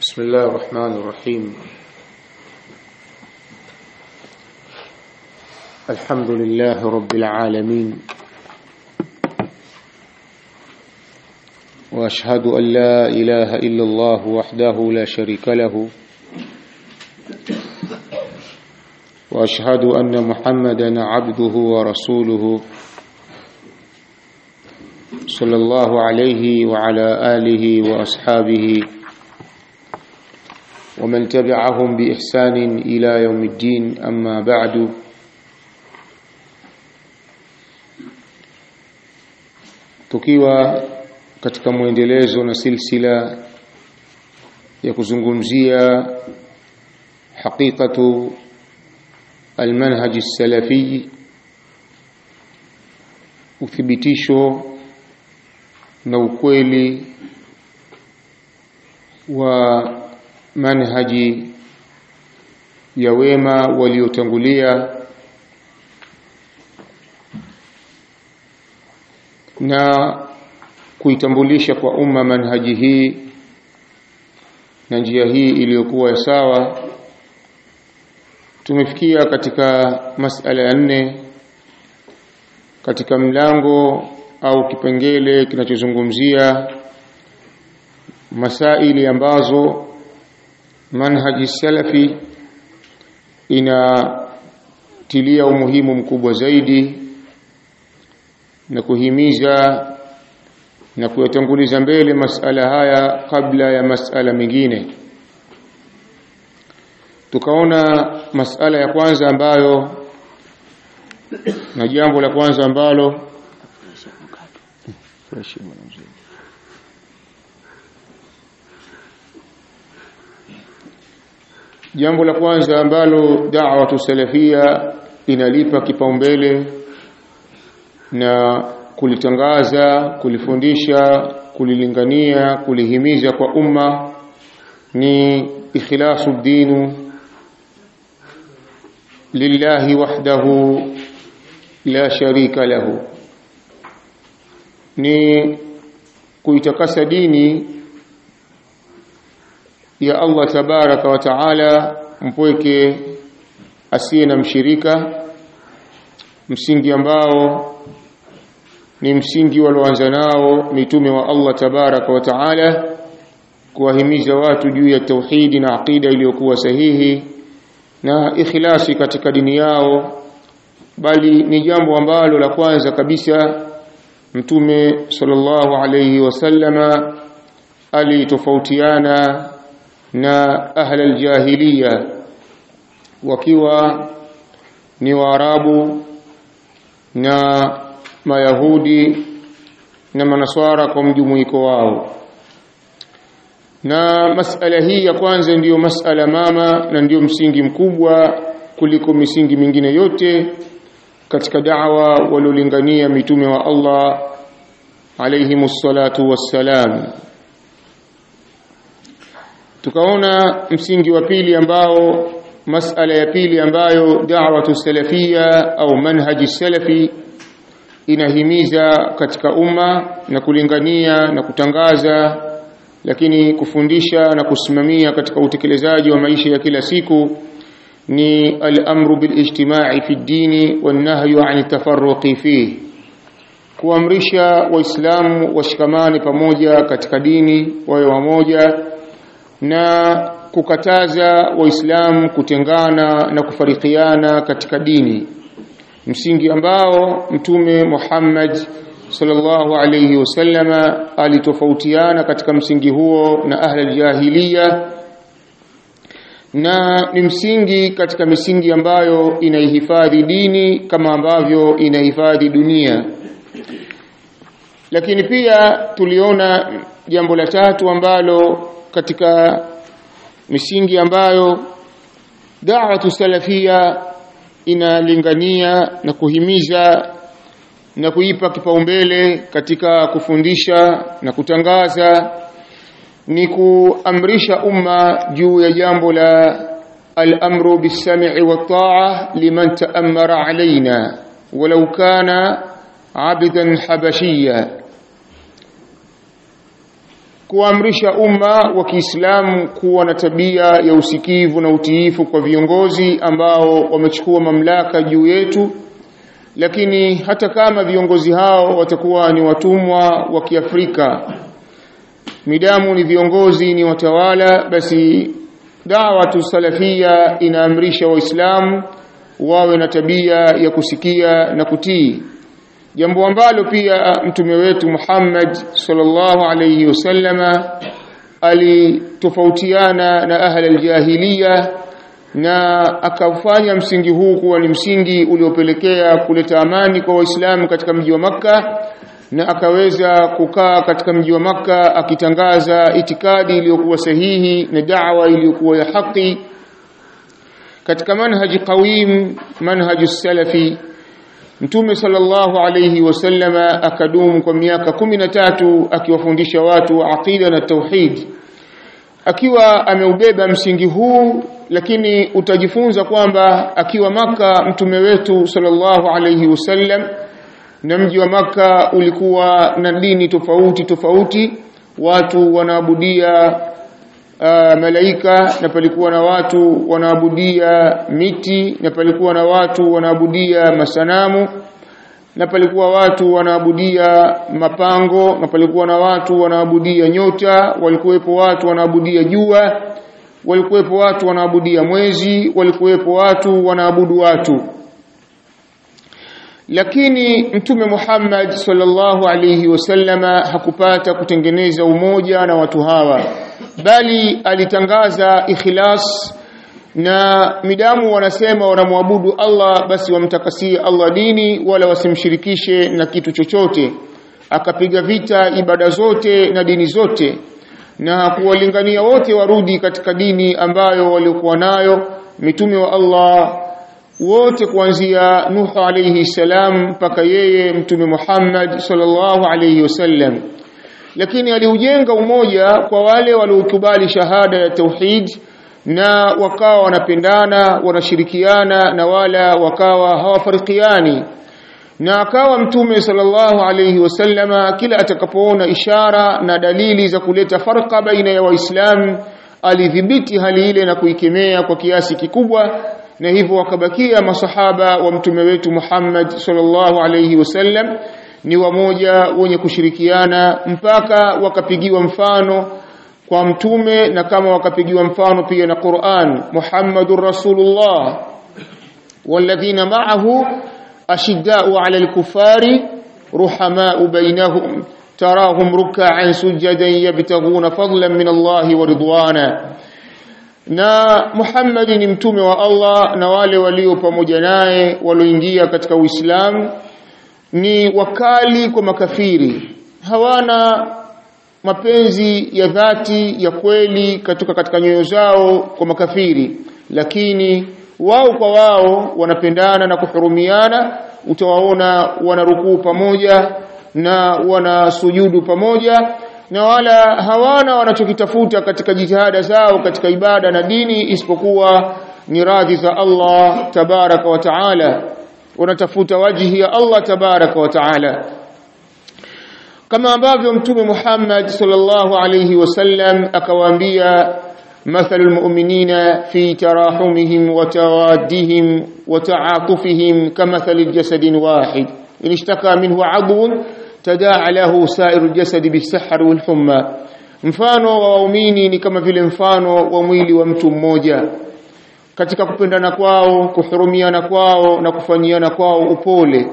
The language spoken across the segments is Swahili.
بسم الله الرحمن الرحيم الحمد لله رب العالمين واشهد ان لا اله الا الله وحده لا شريك له واشهد ان محمدا عبده ورسوله صلى الله عليه وعلى اله واصحابه ومن تبعهم بإحسان إلى يوم الدين أما بعد tukiwa katika mwendelezo na silsila ya kuzungumzia haqiqatu almanhaj salafi uthibitisho na ukweli wa manhaji ya wema waliotangulia na kuitambulisha kwa umma manhaji hii na njia hii iliyokuwa ya sawa tumefikia katika masala ya nne katika mlango au kipengele kinachozungumzia masaili ambazo manhaji salafi inatilia umuhimu mkubwa zaidi na kuhimiza na kuyatanguliza mbele masala haya kabla ya masala mengine tukaona masala ya kwanza ambayo na jambo la kwanza ambalo jambo la kwanza ambalo da'watu salafia inalipa kipaumbele na kulitangaza kulifundisha kulilingania kulihimiza kwa umma ni ikhlasu dinu lillahi wahdahu la sharika lahu ni kuitakasa dini ya Allah tabaraka wa taala mpweke asiye na mshirika msingi ambao ni msingi walioanza nao mitume wa Allah tabaraka wa taala kuwahimiza watu juu ya tauhidi na aqida iliyokuwa sahihi na ikhlasi katika dini yao bali ni jambo ambalo la kwanza kabisa mtume sallallahu alayhi wasallama alitofautiana na ahla aljahiliya wakiwa ni waarabu na mayahudi na manaswara kwa mjumuiko wao na masala hii ya kwanza ndiyo masala mama na ndiyo msingi mkubwa kuliko misingi mingine yote katika da'wa waliolingania mitume wa Allah alayhimus salatu wassalam tukaona msingi wa pili ambao masala ya pili ambayo da'watu salafia au manhaji salafi inahimiza katika umma na kulingania na kutangaza lakini kufundisha na kusimamia katika utekelezaji wa maisha ya kila siku ni al-amru bil-ijtima'i fi ad-dini wan-nahyu 'an tafarruqi fihi kuamrisha waislamu washikamane pamoja katika dini wawe wamoja na kukataza waislamu kutengana na kufarikiana katika dini msingi ambao mtume Muhammad sallallahu alayhi wasallama alitofautiana katika msingi huo na ahli jahiliya na ni msingi katika misingi ambayo inaihifadhi dini kama ambavyo inahifadhi dunia lakini pia tuliona jambo la tatu ambalo katika misingi ambayo da'watu salafia inalingania na kuhimiza na kuipa kipaumbele katika kufundisha na kutangaza ni kuamrisha umma juu ya jambo la al-amru bis-sam'i wat-ta'a liman ta'ammara alaina walau kana 'abdan habashiyya kuamrisha umma wa Kiislamu kuwa na tabia ya usikivu na utiifu kwa viongozi ambao wamechukua mamlaka juu yetu lakini hata kama viongozi hao watakuwa ni watumwa wa Kiafrika midamu ni viongozi ni watawala basi da'watu salafia inaamrisha waislamu wawe na tabia ya kusikia na kutii jambo ambalo pia mtume wetu Muhammad sallallahu alayhi wasallama alitofautiana na ahli aljahiliya na akafanya msingi huu kuwa ni msingi uliopelekea kuleta amani kwa waislamu katika mji wa maka na akaweza kukaa katika mji wa maka akitangaza itikadi iliyokuwa sahihi na da'wa iliyokuwa ya haki katika manhaji qawim manhaji salafi Mtume sallallahu alayhi wasallama akadumu kwa miaka kumi na tatu akiwafundisha watu aqida na tauhid akiwa ameubeba msingi huu lakini utajifunza kwamba akiwa maka mtume wetu sallallahu alayhi wasallam na mji wa maka ulikuwa na dini tofauti tofauti watu wanaabudia uh, malaika na palikuwa na watu wanaabudia miti na palikuwa na watu wanaabudia masanamu na palikuwa watu wanaabudia mapango na palikuwa na watu wanaabudia nyota walikuwepo watu wanaabudia jua walikuwepo watu wanaabudia mwezi walikuwepo watu wanaabudu watu lakini mtume Muhammad sallallahu alayhi wasallama hakupata kutengeneza umoja na watu hawa bali alitangaza ikhlas na midamu wanasema wanamwabudu Allah basi wamtakasie Allah dini wala wasimshirikishe na kitu chochote akapiga vita ibada zote na dini zote na kuwalingania wote warudi katika dini ambayo walikuwa nayo mitume wa Allah wote kuanzia Nuh alayhi salam mpaka yeye mtume Muhammad sallallahu alayhi wasallam lakini aliujenga umoja kwa wale waliokubali shahada ya tauhid na wakawa wanapendana wanashirikiana na wala wakawa hawafarikiani na akawa mtume sallallahu alayhi wasallama kila atakapoona ishara na dalili za kuleta farqa baina ya waislamu alidhibiti hali ile na kuikemea kwa kiasi kikubwa na hivyo wakabakia masahaba wa mtume wetu Muhammad sallallahu alayhi wasallam ni wamoja wenye kushirikiana mpaka wakapigiwa mfano kwa mtume na kama wakapigiwa mfano pia na Qur'an Muhammadur Rasulullah walladhina ma'ahu ashidda'u 'ala al-kuffari ruhama'u bainahum tarahum ruk'an sujadan yabtaghuna fadlan min Allah wa ridwana na Muhammad ni mtume wa Allah na wale walio pamoja naye walioingia katika Uislamu ni wakali kwa makafiri hawana mapenzi ya dhati ya kweli katika katika nyoyo zao kwa makafiri lakini wao kwa wao wanapendana na kuhurumiana utawaona wanarukuu pamoja na wanasujudu pamoja na wala hawana wanachokitafuta katika jitihada zao katika ibada na dini isipokuwa ni radhi za Allah tabaraka wa taala wanatafuta wajihi ya Allah tabaraka wa taala kama ambavyo mtume Muhammad sallallahu alayhi wasallam akawaambia مثل المؤمنين في تراحمهم وتوادهم وتعاطفهم كمثل الجسد واحد إن اشتكى منه عضو تداعى له سائر الجسد بالسحر والحمى mfano wa waumini ni kama vile mfano wa mwili wa mtu mmoja katika kupendana kwao kuhurumiana kwao na kufanyiana kwao upole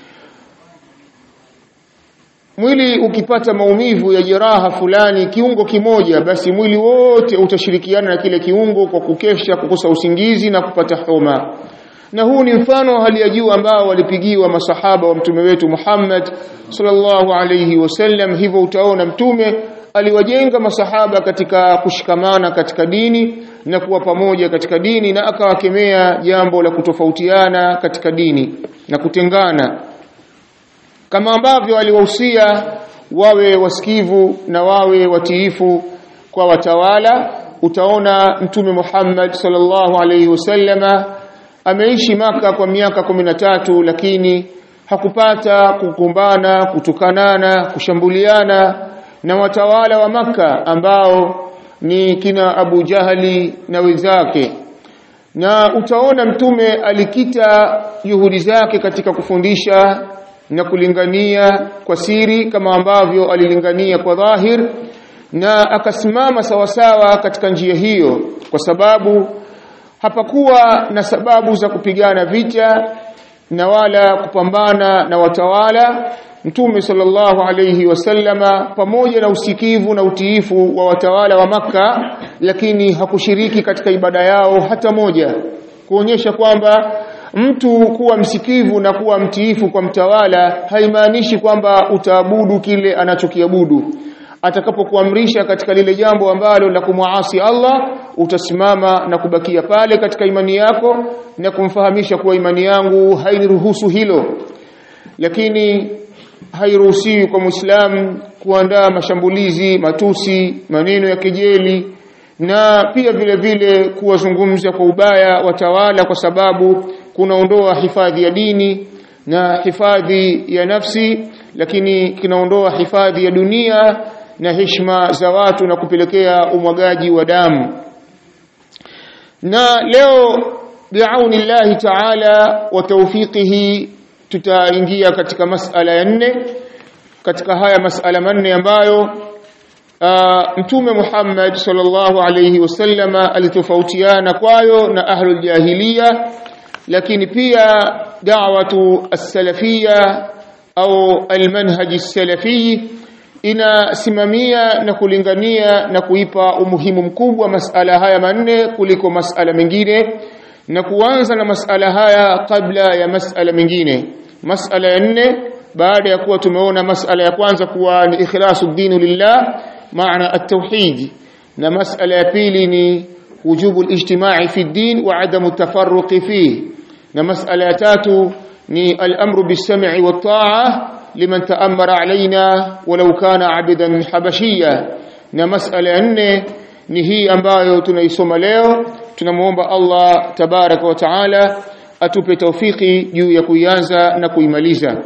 mwili ukipata maumivu ya jeraha fulani kiungo kimoja basi mwili wote utashirikiana na kile kiungo kwa kukesha kukosa usingizi na kupata homa na huu ni mfano wa hali ya juu ambao walipigiwa masahaba wa mtume wetu Muhammad sallallahu alayhi wasallam hivyo utaona mtume aliwajenga masahaba katika kushikamana katika dini na kuwa pamoja katika dini na akawakemea jambo la kutofautiana katika dini na kutengana kama ambavyo aliwahusia wawe wasikivu na wawe watiifu kwa watawala utaona mtume Muhammad sallallahu alayhi wasallama ameishi maka kwa miaka kumi na tatu lakini hakupata kukumbana kutukanana kushambuliana na watawala wa maka ambao ni kina Abu Jahali na wenzake na utaona mtume alikita juhudi zake katika kufundisha na kulingania kwa siri kama ambavyo alilingania kwa dhahir na akasimama sawasawa katika njia hiyo kwa sababu hapakuwa na sababu za kupigana vita na wala kupambana na watawala Mtume sallallahu alayhi wasallama pamoja na usikivu na utiifu wa watawala wa maka lakini hakushiriki katika ibada yao hata moja kuonyesha kwamba mtu kuwa msikivu na kuwa mtiifu kwa mtawala haimaanishi kwamba utaabudu kile anachokiabudu atakapokuamrisha katika lile jambo ambalo la kumwasi Allah utasimama na kubakia pale katika imani yako na kumfahamisha kuwa imani yangu hainiruhusu hilo lakini hairuhusiwi kwa Muislamu kuandaa mashambulizi matusi maneno ya kejeli na pia vile vile kuwazungumza kwa ubaya watawala kwa sababu kunaondoa hifadhi ya dini na hifadhi ya nafsi lakini kinaondoa hifadhi ya dunia na heshima za watu na kupelekea umwagaji wa damu na leo biaunillahi ta'ala wa tawfiqihi tutaingia katika masala ya nne katika haya masala manne ambayo mtume Muhammad sallallahu alayhi wasallama alitofautiana kwayo na ahlul jahiliya lakini pia da'watu as-salafiyya au al-manhaj as-salafi inasimamia na kulingania na kuipa umuhimu mkubwa masala haya manne kuliko masala mengine na kuanza na masala haya kabla ya masala mengine masala ya nne baada ya kuwa tumeona masala ya kwanza kuwa ni ikhlasu dinu lillah maana at-tauhid na masala ya pili ni wujubu al-ijtima'i fi ad-din wa adamu tafarruqi fihi na masala ya tatu ni al-amru bis-sam'i wat-ta'a liman ta'ammara alaina walau kana 'abdan habashiyya na masala ya nne ni hii ambayo tunaisoma leo tunamuomba Allah tabaraka wa taala atupe taufiki juu ya kuianza na kuimaliza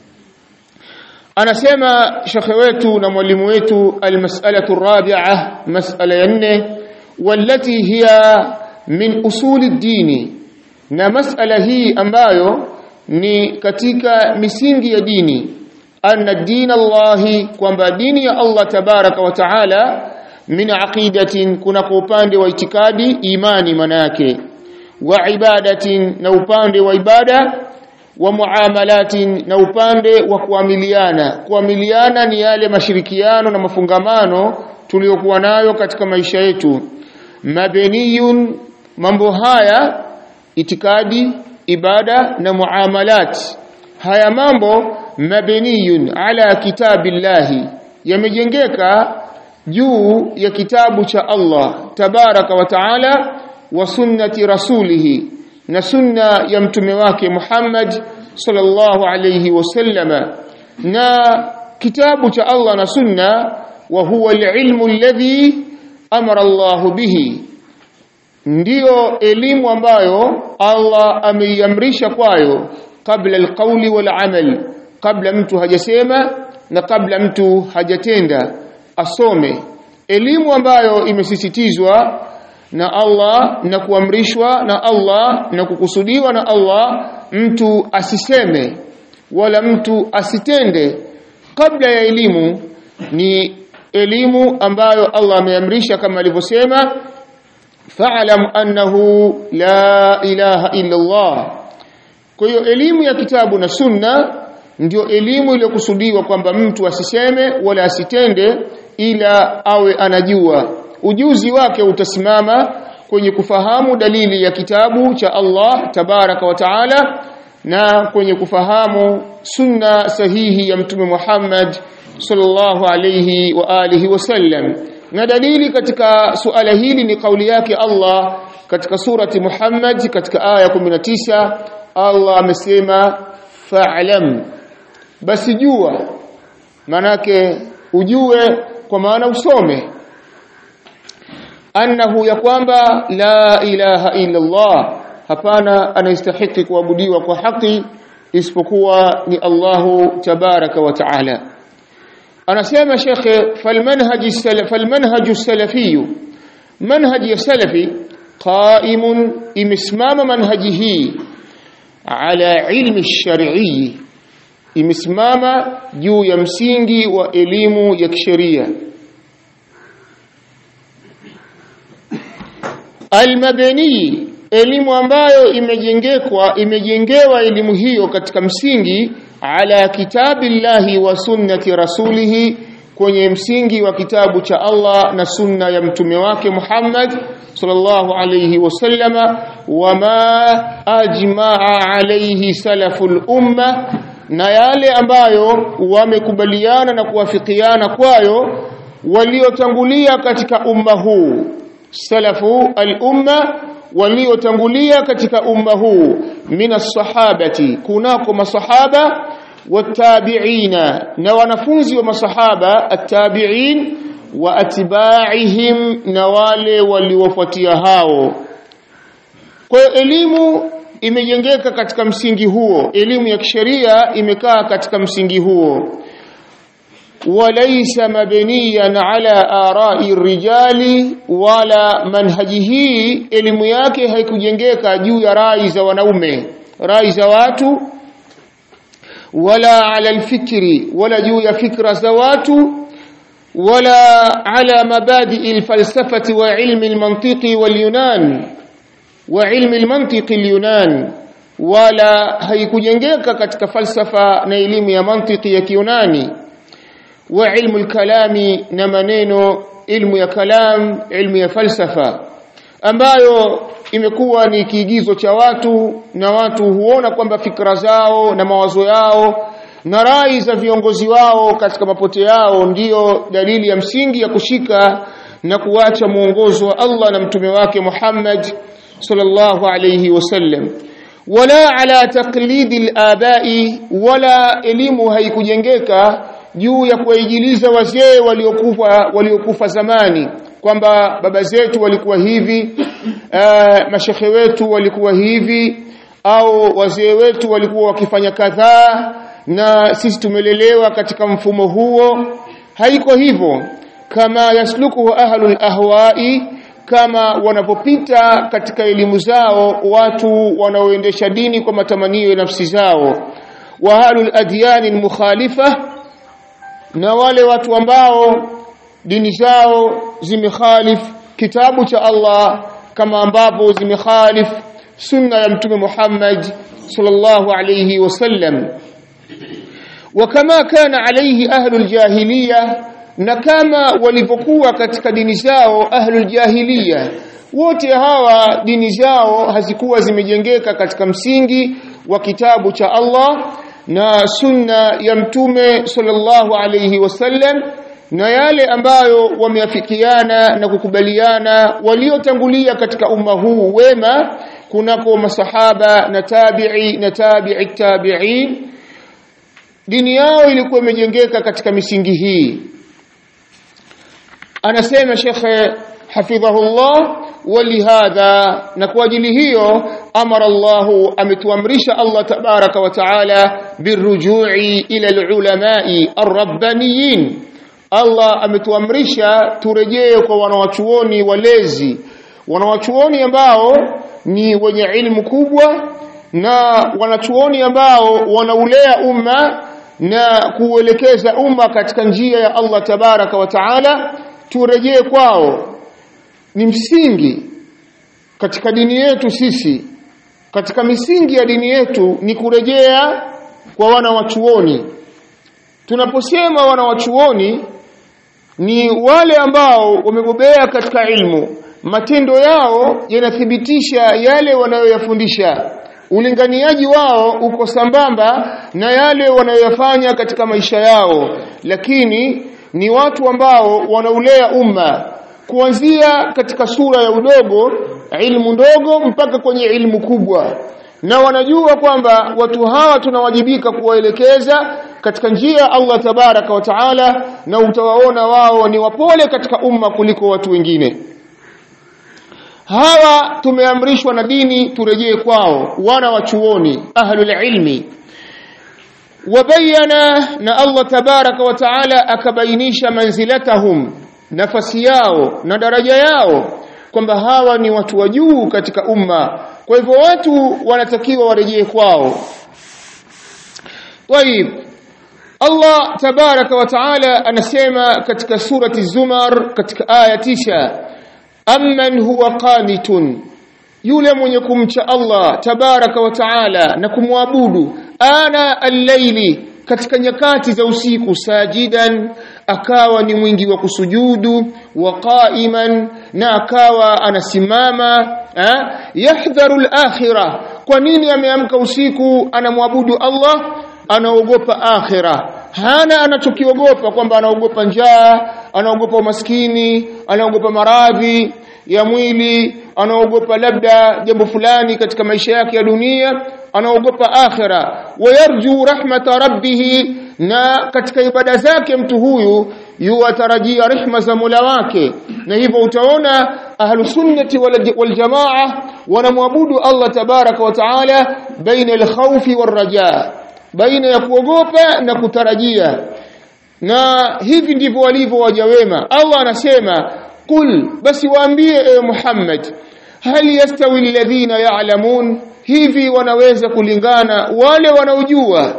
anasema shekhe wetu na mwalimu wetu almas'alatu rabi'a mas'ala ya nne wallati hiya min usuli dini na mas'ala hii ambayo ni katika misingi ya dini anna din Allahi kwamba dini ya Allah tabaraka wa taala min aqidatin kuna kwa upande wa itikadi imani manake wa ibadatin na upande wa ibada wa muamalatin na upande wa kuamiliana kuamiliana ni yale mashirikiano na mafungamano tuliyokuwa nayo katika maisha yetu mabeniyun mambo haya itikadi ibada na muamalat haya mambo mabeniyun ala kitabillahi yamejengeka juu ya kitabu cha Allah tabaraka wa taala wa sunnati rasulihi na sunna ya mtume wake Muhammad sallallahu alayhi wasallama na kitabu cha Allah na sunna wa huwa alilmu alladhi amara Allah bihi ndiyo elimu ambayo Allah ameiamrisha kwayo kabla alqawli wal amal kabla mtu hajasema na kabla mtu hajatenda asome elimu ambayo imesisitizwa na Allah na kuamrishwa na Allah na kukusudiwa na Allah mtu asiseme wala mtu asitende kabla ya elimu ni elimu ambayo Allah ameamrisha kama alivyosema fa'lam annahu la ilaha illa Allah kwa hiyo elimu ya kitabu na sunna ndio elimu iliyokusudiwa kwamba mtu asiseme wala asitende ila awe anajua ujuzi wake utasimama kwenye kufahamu dalili ya kitabu cha Allah tabaraka wa taala na kwenye kufahamu sunna sahihi ya mtume Muhammad sallallahu alayhi wa alihi wasallam na dalili katika suala hili ni kauli yake Allah katika surati Muhammad katika aya 19 Allah amesema fa'lam basi jua manake ujue kwa maana usome annahu ya kwamba la ilaha illa Allah hapana anastahiki kuabudiwa kwa haki isipokuwa ni Allahu tabaraka wa taala anasema shekhe falmanhaj falmanhaj salafi manhaj ya salafi qaimun imesimama manhaji hii ala ilmi shar'i imesimama juu ya msingi wa elimu ya kisheria almabani elimu ambayo imejengekwa imejengewa elimu hiyo katika msingi ala kitabillahi wa sunnati rasulihi kwenye msingi wa kitabu cha Allah na sunna ya mtume wake Muhammad sallallahu alayhi wasallama wama ajmaa alayhi salaful umma na yale ambayo wamekubaliana na kuwafikiana kwayo waliotangulia katika umma huu salafu al-umma waliotangulia katika umma huu minas sahabati kunako masahaba watabi'ina na wanafunzi wa masahaba at-tabi'in wa atba'ihim na wale waliofuatia hao kwa elimu imejengeka katika msingi huo elimu ya kisheria imekaa katika msingi huo وليس مبنيا على آراء الرجال ولا منهجه elimu yake haikujengeka juu ya rai za wanaume rai za watu wala ala alfikri wala juu ya fikra za watu wala ala mabadi alfalsafati wa ilmi almantiqi walyunan wa ilmi almantiqi alyunan wala haikujengeka katika falsafa na elimu ya mantiki ya kiunani wa ilmu al-kalami na maneno ilmu ya kalam ilmu ya falsafa ambayo imekuwa ni kiigizo cha watu na watu huona kwamba fikra zao na mawazo yao na rai za viongozi wao katika mapote yao ndiyo dalili ya msingi ya kushika na kuacha mwongozo wa Allah na mtume wake Muhammad sallallahu alayhi wasallam wala ala taqlidi al-abai wala elimu haikujengeka juu ya kuwaijiliza wazee waliokufa waliokufa zamani kwamba baba zetu walikuwa hivi uh, mashekhe wetu walikuwa hivi au wazee wetu walikuwa wakifanya kadhaa na sisi tumelelewa katika mfumo huo haiko hivyo kama yasluku ahlul ahwai kama wanapopita katika elimu zao watu wanaoendesha dini kwa matamanio ya nafsi zao wa ahlul adyani mukhalifa na wale watu ambao dini zao zimekhalif kitabu cha Allah kama ambavyo zimekhalif sunna ya mtume Muhammad sallallahu alayhi wasallam wakama kana alayhi ahlul jahiliya na kama walivyokuwa katika dini zao ahlul jahiliya wote hawa dini zao hazikuwa zimejengeka katika msingi wa kitabu cha Allah na sunna ya mtume sallallahu alayhi wasallam na yale ambayo wameafikiana na kukubaliana waliotangulia katika umma huu wema kunako masahaba na tabi'i na tabi'i tabi'in dini yao ilikuwa imejengeka katika misingi hii anasema shekhe hafidhahullah walihadha na kwa ajili hiyo amara Allah ametuamrisha Allah tabaraka wa taala birujui ila alulamai arrabbaniyin Allah ametuamrisha turejee kwa wanawachuoni walezi wanawachuoni ambao ni wenye ilmu kubwa na wanachuoni ambao wanaulea umma na kuelekeza umma katika njia ya Allah tabaraka wa taala turejee kwao ni msingi katika dini yetu sisi katika misingi ya dini yetu ni kurejea kwa wana wachuoni tunaposema wana wachuoni ni wale ambao wamebobea katika ilmu matendo yao yanathibitisha yale wanayoyafundisha ulinganiaji wao uko sambamba na yale wanayoyafanya katika maisha yao lakini ni watu ambao wanaulea umma kuanzia katika sura ya udogo ilmu ndogo mpaka kwenye ilmu kubwa na wanajua kwamba watu hawa tunawajibika kuwaelekeza katika njia Allah tabaraka wa taala na utawaona wao ni wapole katika umma kuliko watu wengine hawa tumeamrishwa na dini turejee kwao wana wa chuoni ahlul ilmi wabayana na Allah tabaraka wa taala akabainisha manzilatahum nafasi yao na daraja yao kwamba hawa ni watu wa juu katika umma kwa hivyo watu wanatakiwa warejee kwao طيب Allah tabaraka wa taala anasema katika surati Zumar katika aya tisha amman huwa qanitun yule mwenye kumcha Allah tabaraka wa taala na kumwabudu ana al-laili katika nyakati za usiku sajidan akawa ni mwingi wa kusujudu wa qa'iman na akawa anasimama yahdharu al-akhirah kwa nini ameamka usiku anamwabudu Allah anaogopa akhira hana anachokiogopa kwamba anaogopa njaa anaogopa umaskini anaogopa maradhi ya mwili anaogopa labda jambo fulani katika maisha yake ya dunia anaogopa akhira wayarju rahmata rabbih na katika ibada zake mtu huyu yuwatarajia rehma za Mola wake na hivyo utaona ahlus sunnati wal jamaa wanamwabudu Allah tabaraka wa taala baina al-khawfi war-rajaa baina ya kuogopa na kutarajia na hivi ndivyo walivyo waja wema Allah anasema qul basi waambie ewe Muhammad hal yastawi alladhina ya'lamun hivi wanaweza kulingana wale wanaojua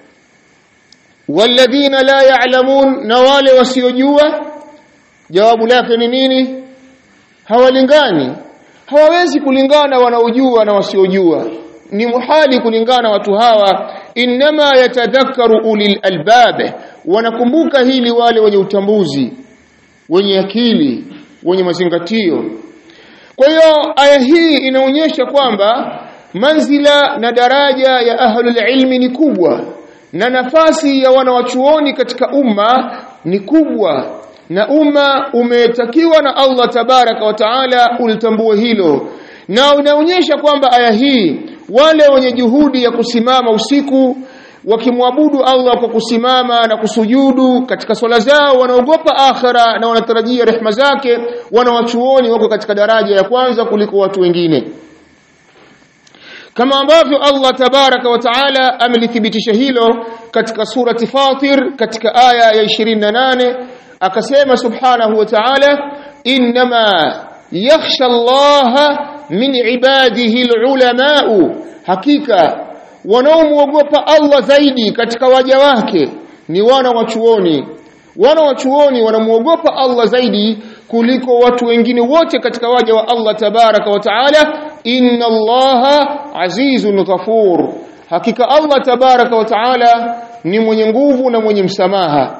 walladhina la ya'lamun na wale wasiojua jawabu lake ni nini hawalingani hawawezi kulingana wanaojua na wasiojua ni muhali kulingana watu hawa inma yatadhakkaru ulil albab wanakumbuka hili wale wenye utambuzi wenye akili wenye mazingatio kwa hiyo aya hii inaonyesha kwamba manzila na daraja ya ahlul ilmi ni kubwa na nafasi ya wanawachuoni katika umma ni kubwa na umma umetakiwa na Allah tabaraka wa taala ulitambue hilo na unaonyesha kwamba aya hii wale wenye juhudi ya kusimama usiku wakimwabudu Allah kwa kusimama na kusujudu katika swala zao wanaogopa akhira na wanatarajia rehma zake wanawachuoni wako katika daraja ya kwanza kuliko watu wengine kama ambavyo Allah tabaraka wa taala amelithibitisha hilo katika surati Fatir katika aya ya 28 akasema subhanahu wa ta'ala inma yakhsha Allah min ibadihi alulamau hakika wanaomwogopa Allah zaidi katika waja wake ni wana wa chuoni wana wa chuoni wanamuogopa Allah zaidi kuliko watu wengine wote katika waja wa Allah tabaraka wa taala inna Allaha azizun ghafur hakika Allah tabaraka wa taala ni mwenye nguvu na mwenye msamaha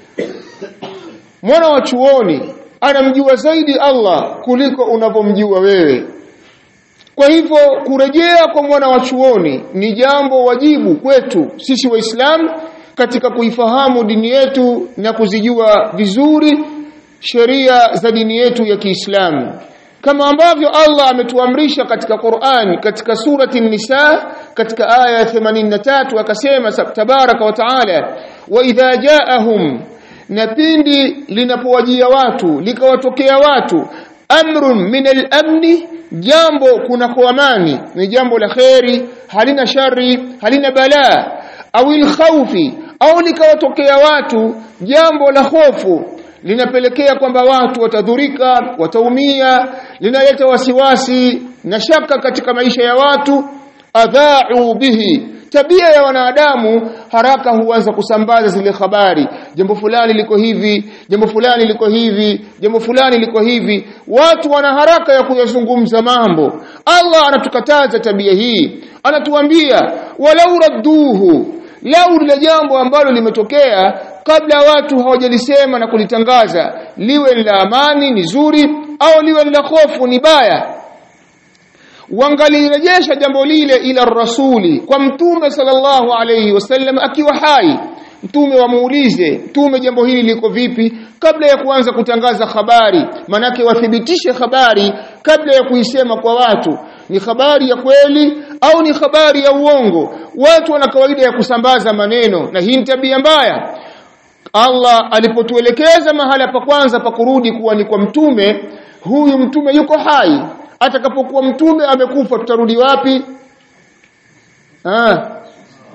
mwana wa chuoni anamjua zaidi Allah kuliko unavyomjua wewe kwa hivyo kurejea kwa mwana wa chuoni ni jambo wajibu kwetu sisi waislamu katika kuifahamu dini yetu na kuzijua vizuri sheria za dini yetu ya Kiislamu kama ambavyo Allah ametuamrisha katika Qur'an katika surati An-Nisa katika aya ya 83 akasema tabaraka wa taala wa idha ja'ahum na pindi linapowajia watu likawatokea watu amrun min al-amni jambo kunako amani ni jambo la kheri halina shari halina balaa au khawfi au likawatokea watu jambo la hofu linapelekea kwamba watu watadhurika wataumia linaleta wasiwasi na shaka katika maisha ya watu adha'u bihi tabia ya wanadamu haraka huanza kusambaza zile habari jambo fulani liko hivi jambo fulani liko hivi jambo fulani liko hivi watu wana haraka ya kuyazungumza mambo Allah anatukataza tabia hii anatuambia walau radduhu lau lile jambo ambalo limetokea kabla watu hawajalisema na kulitangaza liwe la amani ni zuri au liwe la hofu ni baya wangalirejesha jambo lile ila rasuli kwa mtume sallallahu alayhi wasallam akiwa hai mtume wamuulize mtume jambo hili liko vipi kabla ya kuanza kutangaza habari manake wathibitishe habari kabla ya kuisema kwa watu ni habari ya kweli au ni habari ya uongo watu wana kawaida ya kusambaza maneno na hii ni tabia mbaya Allah alipotuelekeza mahala pa kwanza pa kurudi kuwa ni kwa mtume huyu mtume yuko hai atakapokuwa mtume amekufa tutarudi wapi ah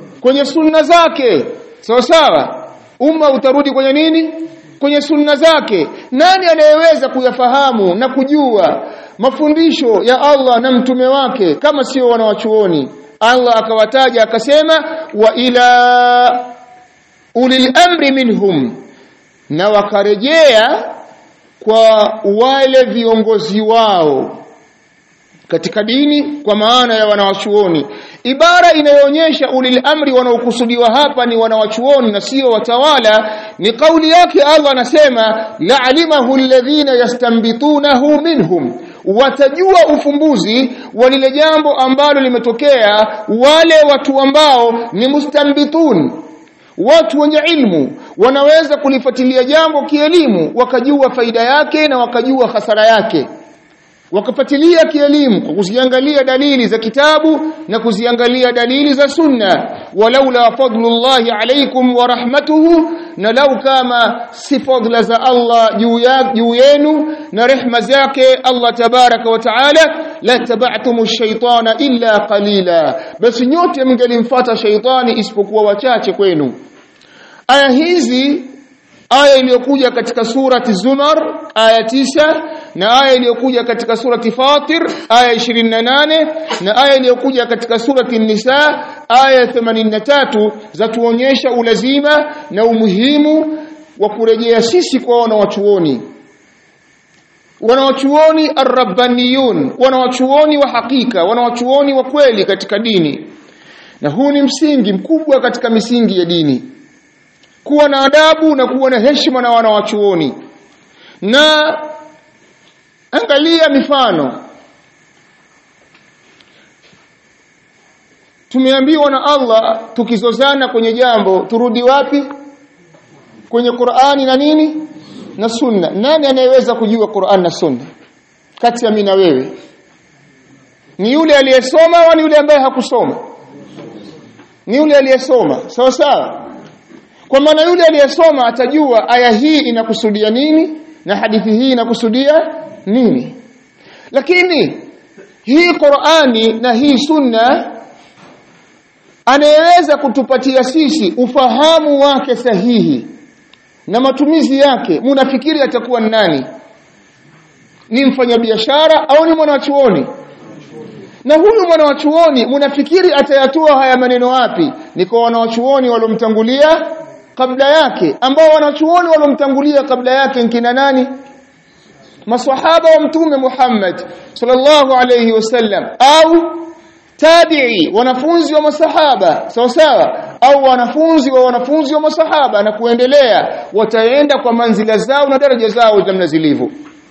kwenye sunna zake sawa sawa umma utarudi kwenye nini kwenye sunna zake nani anayeweza kuyafahamu na kujua mafundisho ya Allah na mtume wake kama sio wanawachuoni Allah akawataja akasema wa ila ulil amri minhum na wakarejea kwa wale viongozi wao katika dini kwa maana ya wanawachuoni ibara inayoonyesha ulil amri wanaokusudiwa hapa ni wanawachuoni na sio watawala ni kauli yake Allah anasema la'alimahu alladhina yastambitunahu minhum watajua ufumbuzi wa lile jambo ambalo limetokea wale watu ambao ni mustambitun watu wenye ilmu wanaweza kulifuatilia jambo kielimu wakajua faida yake na wakajua hasara yake wakafuatilia kielimu kwa kuziangalia dalili za kitabu na kuziangalia dalili za sunna walaula fadlullahi alaykum wa rahmatuhu na lau kama si fadla za Allah juu ya juu yenu na rehma zake Allah tabaraka wa taala la taba'tumu shaytana illa qalila basi nyote mngelimfuata shaytani isipokuwa wachache kwenu aya hizi aya iliyokuja katika surati Zumar aya tisa na aya iliyokuja katika surati Fatir aya 28 na aya iliyokuja katika surati Nisa aya 83 zatuonyesha ulazima na umuhimu wa kurejea sisi kwa wanawachuoni wanawachuoni arrabbaniyun wanawachuoni wa hakika wanawachuoni wa kweli katika dini na huu ni msingi mkubwa katika misingi ya dini kuwa na adabu na kuwa na heshima na wanawachuoni na angalia mifano tumeambiwa na Allah tukizozana kwenye jambo turudi wapi kwenye Qur'ani na nini na sunna nani anayeweza kujua Qur'an na sunna kati ya mimi na wewe ni yule aliyesoma au ni yule ambaye hakusoma ni yule aliyesoma sawa sawa kwa maana yule aliyesoma atajua aya hii inakusudia nini na hadithi hii inakusudia nini lakini hii Qur'ani na hii sunna anayeweza kutupatia sisi ufahamu wake sahihi na matumizi yake munafikiri atakuwa nani ni mfanyabiashara au ni mwanachuoni na huyu mwanachuoni munafikiri atayatoa haya maneno wapi ni kwa wanachuoni waliomtangulia kabla yake ambao wanachuoni waliomtangulia kabla yake nkina nani maswahaba wa mtume Muhammad sallallahu alayhi wasallam au tabi'i wanafunzi wa masahaba sawa sawa au wanafunzi wa wanafunzi wa masahaba na kuendelea wataenda kwa manzila zao na daraja zao namna zilivyo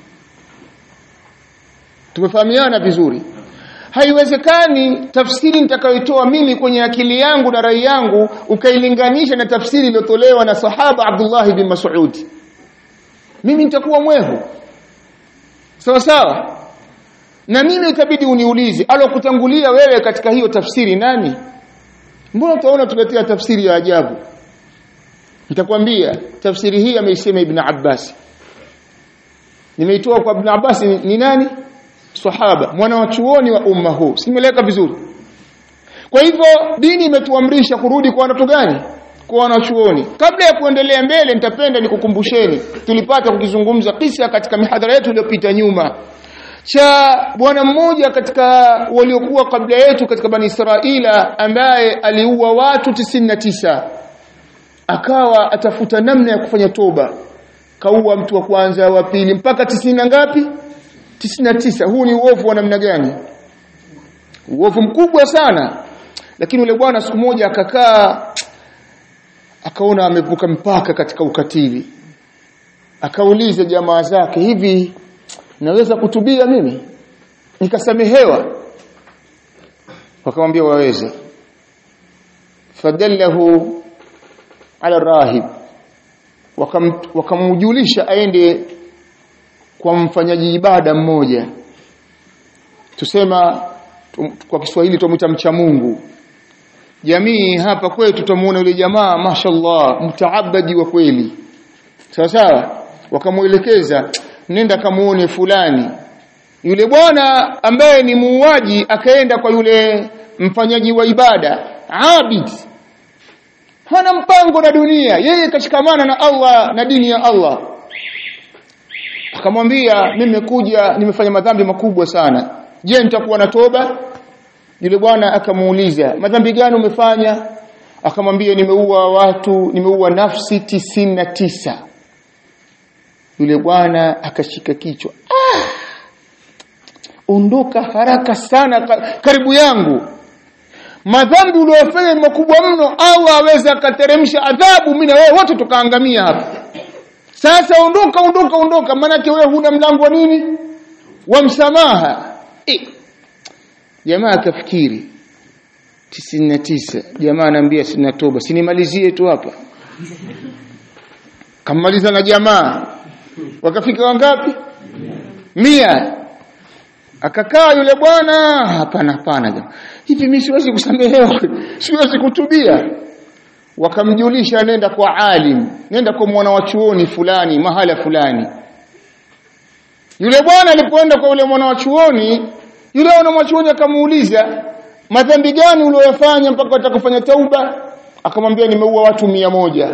tumefahamiana vizuri haiwezekani tafsiri nitakayoitoa mimi kwenye akili yangu na rai yangu ukailinganisha na tafsiri iliyotolewa na sahaba Abdullah bin Mas'ud mimi nitakuwa mwehu sawa sawa na mimi itabidi uniulize alokutangulia wewe katika hiyo tafsiri nani mbona utaona tuletea tafsiri ya ajabu nitakwambia tafsiri hii ameisema ibn Abbas nimeitoa kwa ibn Abbas ni, ni nani sahaba mwana wa chuoni wa umma huu simeleka vizuri kwa hivyo dini imetuamrisha kurudi kwa watu gani kwa wanachuoni kabla ya kuendelea mbele nitapenda nikukumbusheni tulipata kukizungumza kisa katika mihadhara yetu iliyopita nyuma cha bwana mmoja katika waliokuwa kabla yetu katika bani Israila ambaye aliua watu 99 akawa atafuta namna ya kufanya toba kaua mtu wa kwanza wa pili mpaka tisini na ngapi 99 huu ni uovu wa namna gani uovu mkubwa sana lakini yule bwana siku moja akakaa akaona amevuka mpaka katika ukatili akauliza jamaa zake hivi naweza kutubia mimi nikasamehewa wakamwambia waweza fadallahu ala rahib wakamjulisha aende kwa mfanyaji ibada mmoja tusema tum, kwa Kiswahili tumuita mcha Mungu jamii hapa kwetu tutamuona yule jamaa mashallah mtaabadi wa kweli sawa sawa wakamuelekeza nenda kamuone fulani yule bwana ambaye ni muuaji akaenda kwa yule mfanyaji wa ibada abid hana mpango na dunia yeye kashikamana na Allah na dini ya Allah akamwambia mimi nimekuja nimefanya madhambi makubwa sana je nitakuwa na toba yule bwana akamuuliza madhambi gani umefanya akamwambia nimeua watu nimeua nafsi tisini na tisa yule bwana akashika kichwa ah! ondoka haraka sana karibu yangu madhambi uliyofanya ni makubwa mno Allah aweza akateremsha adhabu mimi na wewe wote tukaangamia hapa sasa ondoka ondoka ondoka maana wewe huna mlango wa nini wa msamaha e. jamaa akafikiri 99 jamaa anaambia sina toba sinimalizie tu hapa kammaliza na jamaa wakafika wangapi mia akakaa yule bwana hapana hapana jamaa hivi mimi siwezi kusamehewa siwezi kutubia wakamjulisha nenda kwa alim nenda kwa mwana wa chuoni fulani mahala fulani yule bwana alipoenda kwa yule mwana wa chuoni yule mwana wa chuoni akamuuliza madhambi gani uliyofanya mpaka utakufanya tauba akamwambia nimeua watu mia moja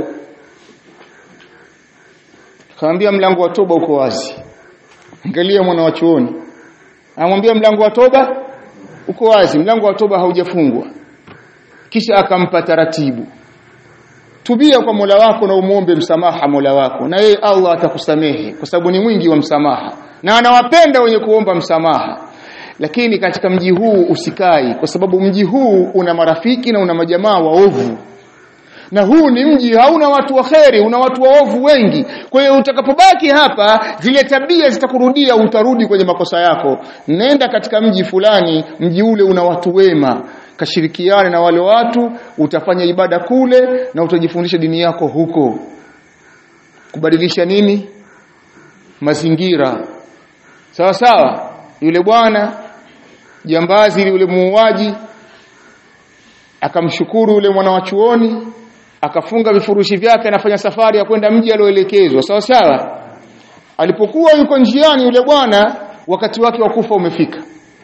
akamwambia mlango wa toba uko wazi angalia mwana wa chuoni anamwambia mlango wa toba uko wazi mlango wa toba haujafungwa kisha akampa taratibu tubia kwa Mola wako na umuombe msamaha Mola wako na yeye Allah atakusamehe kwa sababu ni mwingi wa msamaha na anawapenda wenye kuomba msamaha lakini katika mji huu usikai kwa sababu mji huu una marafiki na una majamaa waovu na huu ni mji hauna watu wa kheri una watu waovu wengi kwa hiyo utakapobaki hapa zile tabia zitakurudia utarudi kwenye makosa yako nenda katika mji fulani mji ule una watu wema kashirikiane na wale watu utafanya ibada kule na utajifundisha dini yako huko kubadilisha nini mazingira sawa sawa yule bwana jambazi yule muuaji akamshukuru yule mwana wa chuoni akafunga vifurushi vyake anafanya safari ya kwenda mji alioelekezwa sawa sawa alipokuwa yuko njiani yule bwana wakati wake wa kufa umefika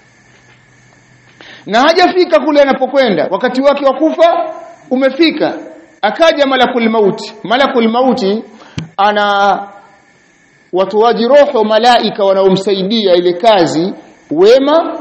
na hajafika kule anapokwenda wakati wake wa kufa umefika akaja malakul mauti malakul mauti ana watoaji roho malaika wanaomsaidia ile kazi wema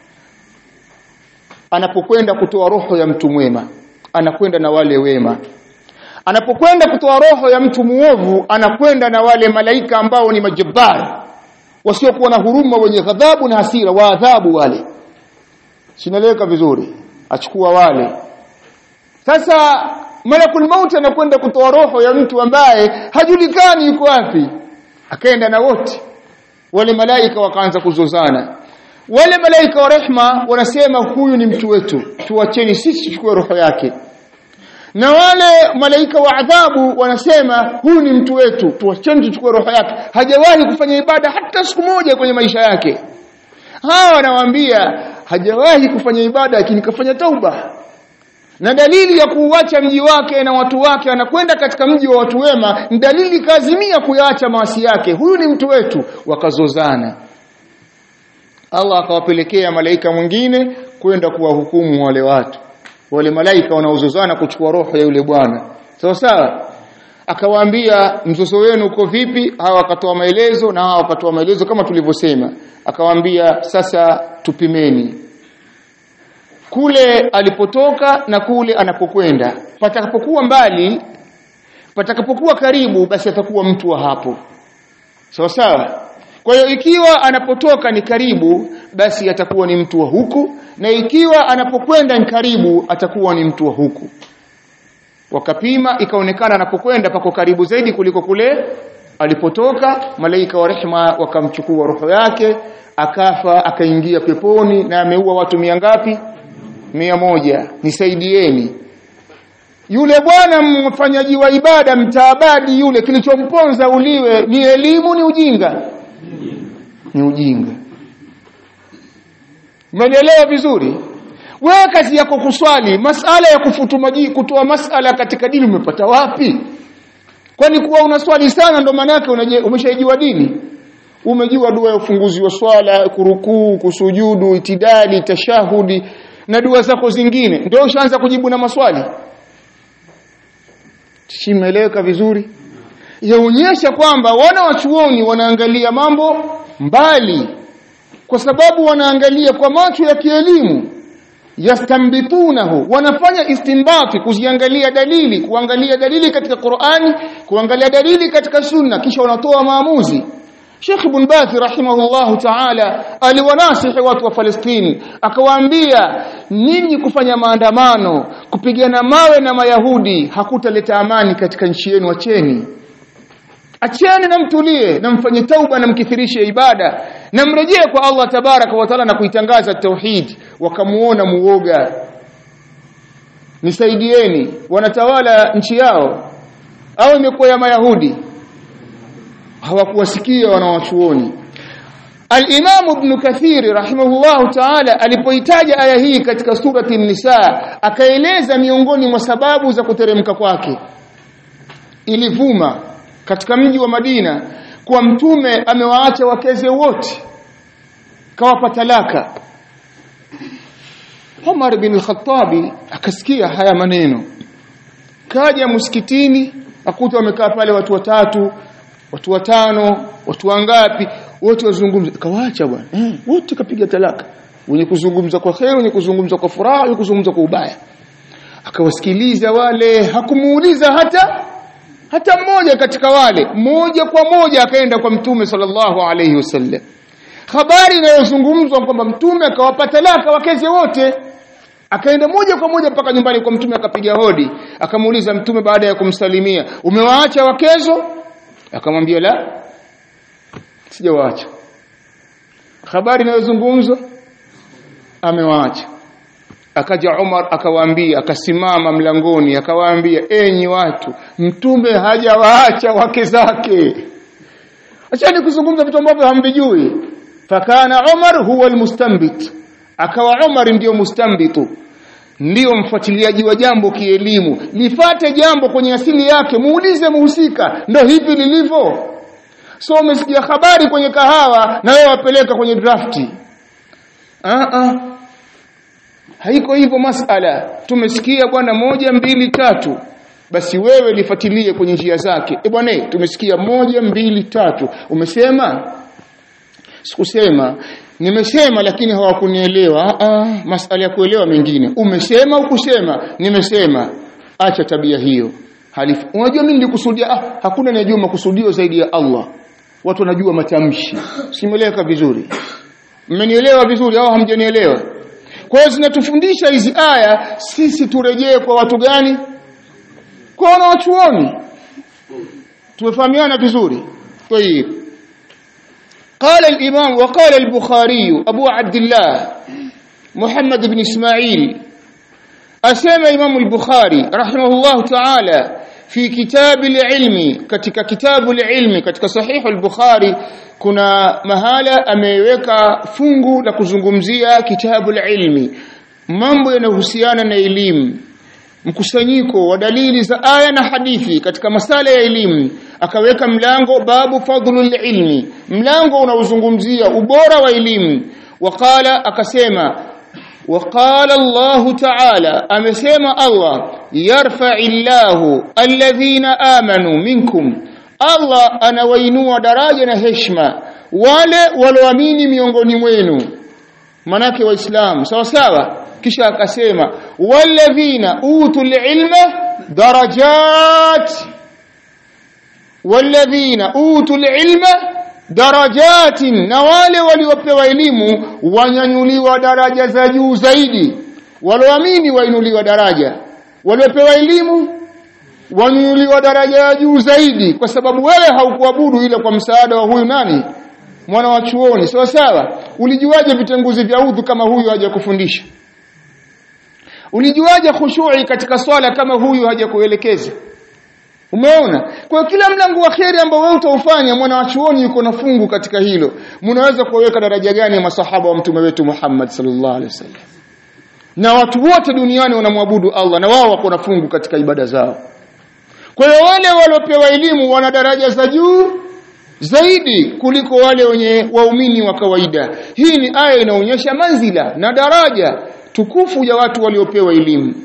anapokwenda kutoa roho ya mtu mwema anakwenda na wale wema anapokwenda kutoa roho ya mtu muovu anakwenda na wale malaika ambao ni majabari wasiokuwa na huruma wenye ghadhabu na hasira waadhabu wale sinaeleweka vizuri achukua wale sasa malakul maut anakwenda kutoa roho ya mtu ambaye hajulikani yuko wapi akaenda na wote wale malaika wakaanza kuzozana wale malaika wa rehma wanasema huyu ni mtu wetu tuacheni sisi tuchukue roho yake na wale malaika wa adhabu wanasema huyu ni mtu wetu tuacheni tuchukue roho yake hajawahi kufanya ibada hata siku moja kwenye maisha yake hawa wanawaambia hajawahi kufanya ibada lakini kafanya tauba na dalili ya kuuacha mji wake na watu wake anakwenda katika mji wa watu wema ni dalili kaazimia kuyaacha maasi yake huyu ni mtu wetu wakazozana Allah akawapelekea malaika mwingine kwenda kuwahukumu wale watu wale malaika wanaozozana kuchukua roho ya yule bwana sawa sawa akawaambia mzozo wenu uko vipi hawa wakatoa maelezo na hawa wakatoa maelezo kama tulivyosema akawaambia sasa tupimeni kule alipotoka na kule anapokwenda patakapokuwa mbali patakapokuwa karibu basi atakuwa mtu wa hapo sawa sawa kwa hiyo ikiwa anapotoka ni karibu basi atakuwa ni mtu wa huku na ikiwa anapokwenda ni karibu atakuwa ni mtu wa huku wakapima ikaonekana anapokwenda pako karibu zaidi kuliko kule alipotoka malaika wa rehma wakamchukua roho yake akafa akaingia peponi na ameua watu mia ngapi mia moja nisaidieni yule bwana mfanyaji wa ibada mtaabadi yule kilichomponza uliwe ni elimu ni ujinga ni ujinga Umenielewa vizuri? Wewe kazi yako kuswali, masala ya kufutu maji kutoa masala katika dini umepata wapi? Kwani kuwa unaswali sana ndo maana yake umeshaijua dini? Umejua dua ya ufunguzi wa swala, kurukuu, kusujudu, itidali, tashahudi na dua zako zingine. Ndio ushaanza kujibu na maswali. simeeleweka vizuri yaonyesha kwamba wana wachuoni wanaangalia mambo mbali kwa sababu wanaangalia kwa macho ya kielimu yastambitunahu wanafanya istinbati kuziangalia dalili kuangalia dalili katika Qur'ani kuangalia dalili katika sunna kisha wanatoa maamuzi Sheikh Ibn Baz rahimahullahu ta'ala aliwanasihi watu wa Palestina akawaambia ninyi kufanya maandamano kupigana mawe na mayahudi hakutaleta amani katika nchi yenu acheni acheni na mtulie na mfanye tauba na mkithirishe ibada na mrejee kwa Allah tabaraka wa taala na kuitangaza tauhid wakamuona muoga nisaidieni wanatawala nchi yao au imekuwa ya mayahudi hawakuwasikia wanawachuoni Al-Imam Ibn Kathir rahimahullahu ta'ala alipoitaja aya hii katika surati An-Nisa akaeleza miongoni mwa sababu za kuteremka kwake ilivuma katika mji wa Madina kuwa mtume amewaacha wakeze wote kawapa talaka Umar bin al-Khattabi akasikia haya maneno kaja msikitini akuta wamekaa pale watu watatu watu watano watu wangapi wote wazungumza kawaacha bwana eh, wote kapiga talaka wenye kuzungumza kwa kheri wenye kuzungumza kwa furaha wenye kuzungumza kwa ubaya akawasikiliza wale hakumuuliza hata hata mmoja katika wale moja kwa moja akaenda kwa mtume sallallahu alayhi wasallam habari inayozungumzwa kwamba mtume akawapa talaka wakeze wote akaenda moja kwa moja mpaka nyumbani kwa mtume akapiga hodi akamuuliza mtume baada ya kumsalimia umewaacha wakezo akamwambia la sijawaacha habari inayozungumzwa amewaacha akaja Umar akawaambia akasimama mlangoni akawaambia enyi watu mtume hajawaacha wake zake achani kuzungumza vitu ambavyo hamvijui fakana Umar huwa almustanbit akawa Umar ndiyo mustambitu ndiyo mfuatiliaji wa jambo kielimu lifate jambo kwenye asili yake muulize muhusika ndo hivi lilivyo so umesikia habari kwenye kahawa na wewe wapeleka kwenye drafti ah ah haiko hivyo masala tumesikia bwana moja mbili tatu basi wewe lifuatilie kwenye njia zake e bwana tumesikia moja mbili tatu umesema sikusema nimesema lakini hawakunielewa ah masala ya kuelewa mengine umesema ukusema nimesema acha tabia hiyo halifu unajua mimi nilikusudia ah hakuna anayejua makusudio zaidi ya Allah watu wanajua matamshi simeleka vizuri mmenielewa vizuri au hamjanielewa kwa hiyo zinatufundisha hizi aya sisi turejee kwa watu gani kwa wanawachuoni tumefahamiana vizuri طيب قال الإمام وقال البخاري أبو عبد الله محمد بن إسماعيل أسمى إمام البخاري رحمه الله تعالى في كتاب العلم كتك كتاب العلم كتك صحيح البخاري kuna mahala ameweka fungu la kuzungumzia kitabu ilmi mambo yanayohusiana na elimu mkusanyiko wa dalili za aya na hadithi katika masala ya elimu akaweka mlango babu fadlul ilmi mlango unaozungumzia ubora wa elimu waqala akasema وقال الله تعالى امسما الله يرفع الله الذين امنوا منكم Allah anawainua daraja na heshima wale walioamini miongoni mwenu manake waislamu sawa sawa kisha akasema walladhina utul ilma darajat walladhina utul ilma darajatin na wale waliopewa elimu wanyanyuliwa daraja za juu zaidi walioamini wainuliwa daraja waliopewa elimu wanyuliwa daraja ya juu zaidi kwa sababu wewe haukuabudu ile kwa msaada wa huyu nani mwana wa chuoni sawa sawa ulijuaje vitenguzi vya udhu kama huyu haja kufundisha ulijuaje khushui katika swala kama huyu haja kuelekeza umeona kwa kila mlango wa kheri ambao wewe utaufanya mwana wa chuoni yuko na fungu katika hilo mnaweza kuweka daraja gani ya masahaba wa mtume wetu Muhammad sallallahu alaihi wasallam na watu wote duniani wanamwabudu Allah na wao wako na fungu katika ibada zao kwa hiyo wale waliopewa elimu wana daraja za juu zaidi kuliko wale wenye waumini wa kawaida. Hii ni aya inaonyesha manzila na daraja tukufu ya watu waliopewa elimu.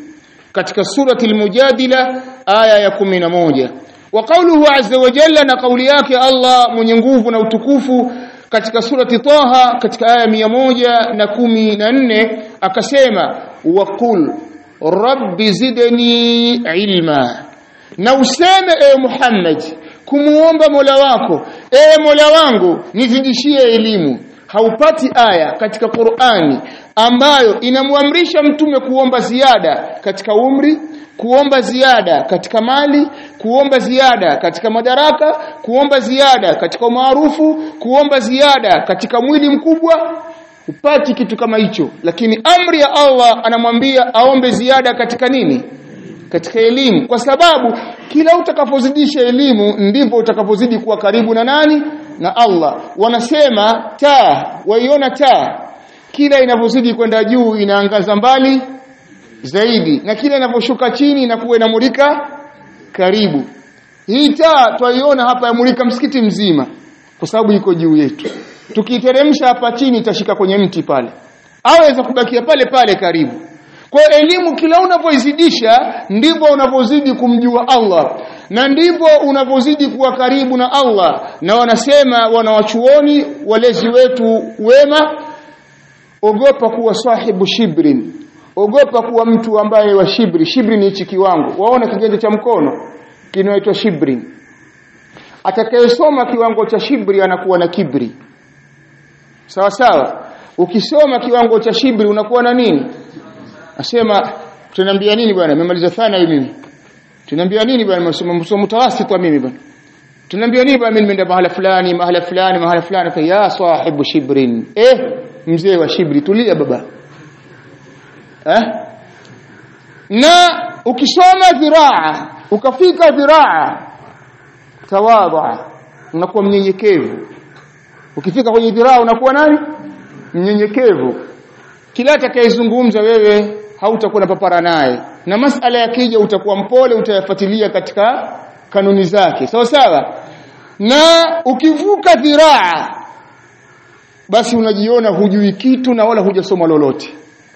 katika surati al-mujadila aya ya 11 wa qawluhu azza wa jalla na kauli yake Allah mwenye nguvu na utukufu katika surati Taha katika aya mia moja na kumi na nne akasema waqul rabbi zidni ilma na useme ewe Muhammad kumuomba Mola wako ewe Mola wangu nizidishie elimu haupati aya katika Qur'ani ambayo inamwamrisha mtume kuomba ziada katika umri kuomba ziada katika mali kuomba ziada katika madaraka kuomba ziada katika umaarufu kuomba ziada katika mwili mkubwa upati kitu kama hicho lakini amri ya Allah anamwambia aombe ziada katika nini katika elimu kwa sababu kila utakapozidisha elimu ndivyo utakapozidi kuwa karibu na nani na Allah wanasema taa waiona taa kila inavyozidi kwenda juu inaangaza mbali zaidi na kila inavyoshuka chini inakuwa inamulika karibu hii taa twaiona hapa yamulika msikiti mzima kwa sababu iko juu yetu tukiiteremsha hapa chini itashika kwenye mti pale au inaweza kubakia pale pale karibu kwa elimu kila unavyoizidisha ndivyo unavyozidi kumjua Allah na ndivyo unavyozidi kuwa karibu na Allah na wanasema wanawachuoni walezi wetu wema ogopa kuwa sahibu shibrin ogopa kuwa mtu ambaye wa shibri shibri ni hichi kiwango waona kiganja cha mkono kinaitwa shibri atakayesoma kiwango cha shibri anakuwa na kibri sawa sawa ukisoma kiwango cha shibri unakuwa na nini asema tunaniambia nini bwana nimemaliza thana hii mimi tunaniambia nini bwana msomo mtawasitwa mimi bwana tunaniambia nini bwana mimi nimeenda mahala fulani mahala fulani mahala fulani fa ya sahibu shibrin eh mzee wa shibri tulia baba eh na ukisoma dhiraa ukafika dhiraa tawadha unakuwa mnyenyekevu ukifika kwenye dhiraa unakuwa nani mnyenyekevu kila atakayezungumza wewe hautakuwa na papara naye na masala yakija utakuwa mpole utayafuatilia katika kanuni zake sawa sawa na ukivuka dhiraa basi unajiona hujui kitu na wala hujasoma lolote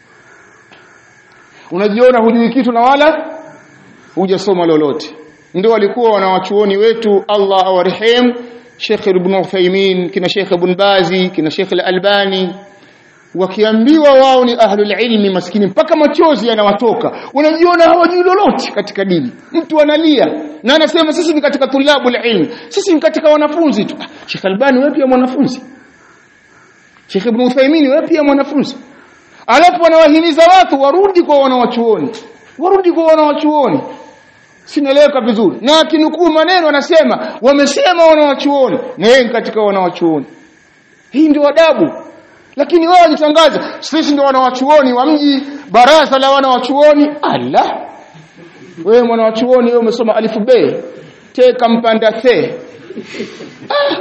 unajiona hujui kitu na wala hujasoma lolote ndio walikuwa wanawachuoni wetu Allah awarehemu Sheikh Ibn Uthaymeen kina Sheikh Ibn Bazi kina Sheikh Al-Albani wakiambiwa wao ni ahlul ilmi maskini mpaka machozi yanawatoka unajiona hawajui lolote katika dini mtu analia na anasema sisi ni katika tulabul ilmi sisi ni katika wanafunzi tu Sheikh Albani wewe pia mwanafunzi Sheikh Ibn Uthaymeen wewe pia mwanafunzi alafu wanawahimiza watu warudi kwa wanawachuoni warudi kwa wanawachuoni sinaeleweka vizuri na akinukuu maneno anasema wamesema wanawachuoni na yeye katika wanawachuoni hii ndio adabu lakini wao wajitangaza sisi ndio wanawachuoni wa mji baraza la wanawachuoni ala wewe mwanawachuoni wewe umesoma alifu b te kampanda the ah.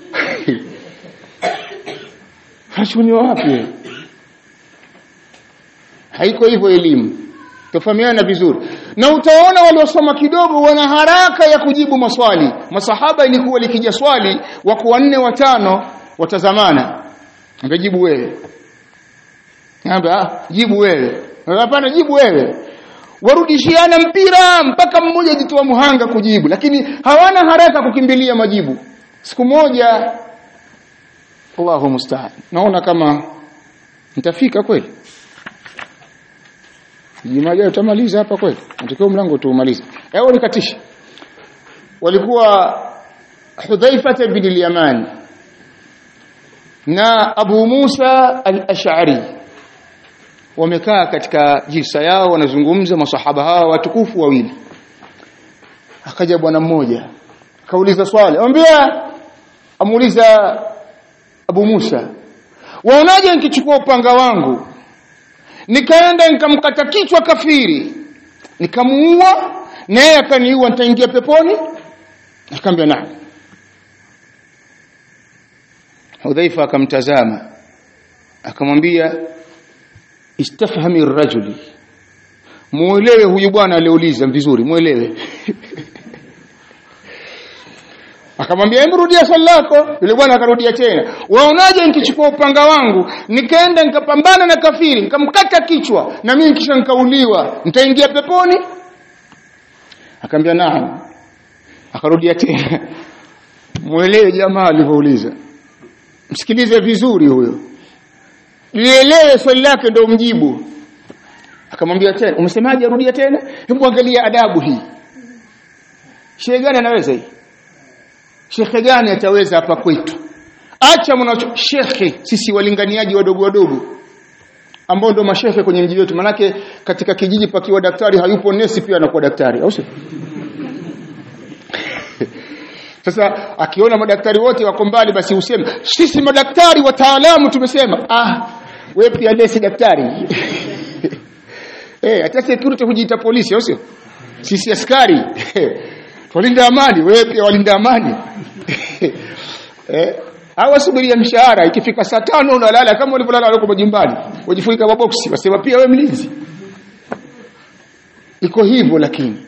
hachuni wapi haiko hivyo elimu tufahamiana vizuri na utaona waliosoma kidogo wana haraka ya kujibu maswali masahaba ilikuwa likija swali wako wanne watano watazamana angejibu wewe Amba, jibu wewe hapana jibu wewe warudishiana mpira mpaka mmoja jitoa muhanga kujibu lakini hawana haraka kukimbilia majibu siku moja Allahu musta'an naona kama nitafika kweli Jumaa ijayo tutamaliza hapa kweli natakiwa mlango tuumalize hebu nikatisha walikuwa Hudhaifa bin al-Yaman na Abu Musa al-Ash'ari wamekaa katika jilsa yao wanazungumza masahaba hawa watukufu wawili akaja bwana mmoja akauliza swali amwambia amuuliza Abu Musa waonaje nikichukua upanga wangu nikaenda nikamkata kichwa kafiri nikamuua na yeye akaniua nitaingia peponi akamwambia naam Hudhaifa akamtazama akamwambia istafhami rajuli muelewe huyu bwana aliouliza vizuri muelewe akamwambia hebu rudia swali lako yule bwana akarudia tena waonaje nikichukua upanga wangu nikaenda nikapambana na kafiri nikamkata kichwa na mimi kisha nikauliwa nitaingia peponi akamwambia naam akarudia tena mwelewe jamaa alivyouliza msikilize vizuri huyo lielewe swali lake ndio mjibu akamwambia tena umesemaje rudia tena hebu angalia adabu hii shehe gani anaweza hii shekhe gani ataweza hapa kwetu acha mwana shekhe sisi walinganiaji wadogo wadogo ambao ndo mashehe kwenye mji wetu manake katika kijiji pakiwa daktari hayupo nesi pia anakuwa daktari au sio sasa akiona madaktari wote wako mbali basi useme sisi madaktari wataalamu tumesema ah wewe pia nesi daktari eh hata security hujiita polisi au sio sisi askari walinda amani wewe pia walinda amani eh hawasubiria mshahara ikifika saa tano unalala kama ulivyolala huko majumbani ujifunika maboksi wasema pia wewe mlinzi iko hivyo lakini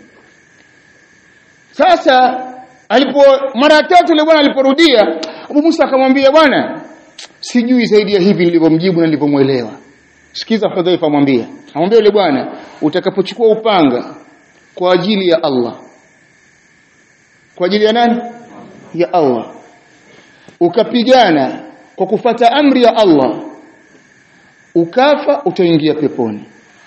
sasa alipo mara tatu yule bwana aliporudia Abu Musa akamwambia bwana sijui zaidi ya hivi nilivyomjibu na nilivyomuelewa sikiza Hudhaifa amwambia amwambia yule bwana utakapochukua upanga kwa ajili ya Allah kwa ajili ya nani ya Allah ukapigana kwa kufata amri ya Allah ukafa utaingia peponi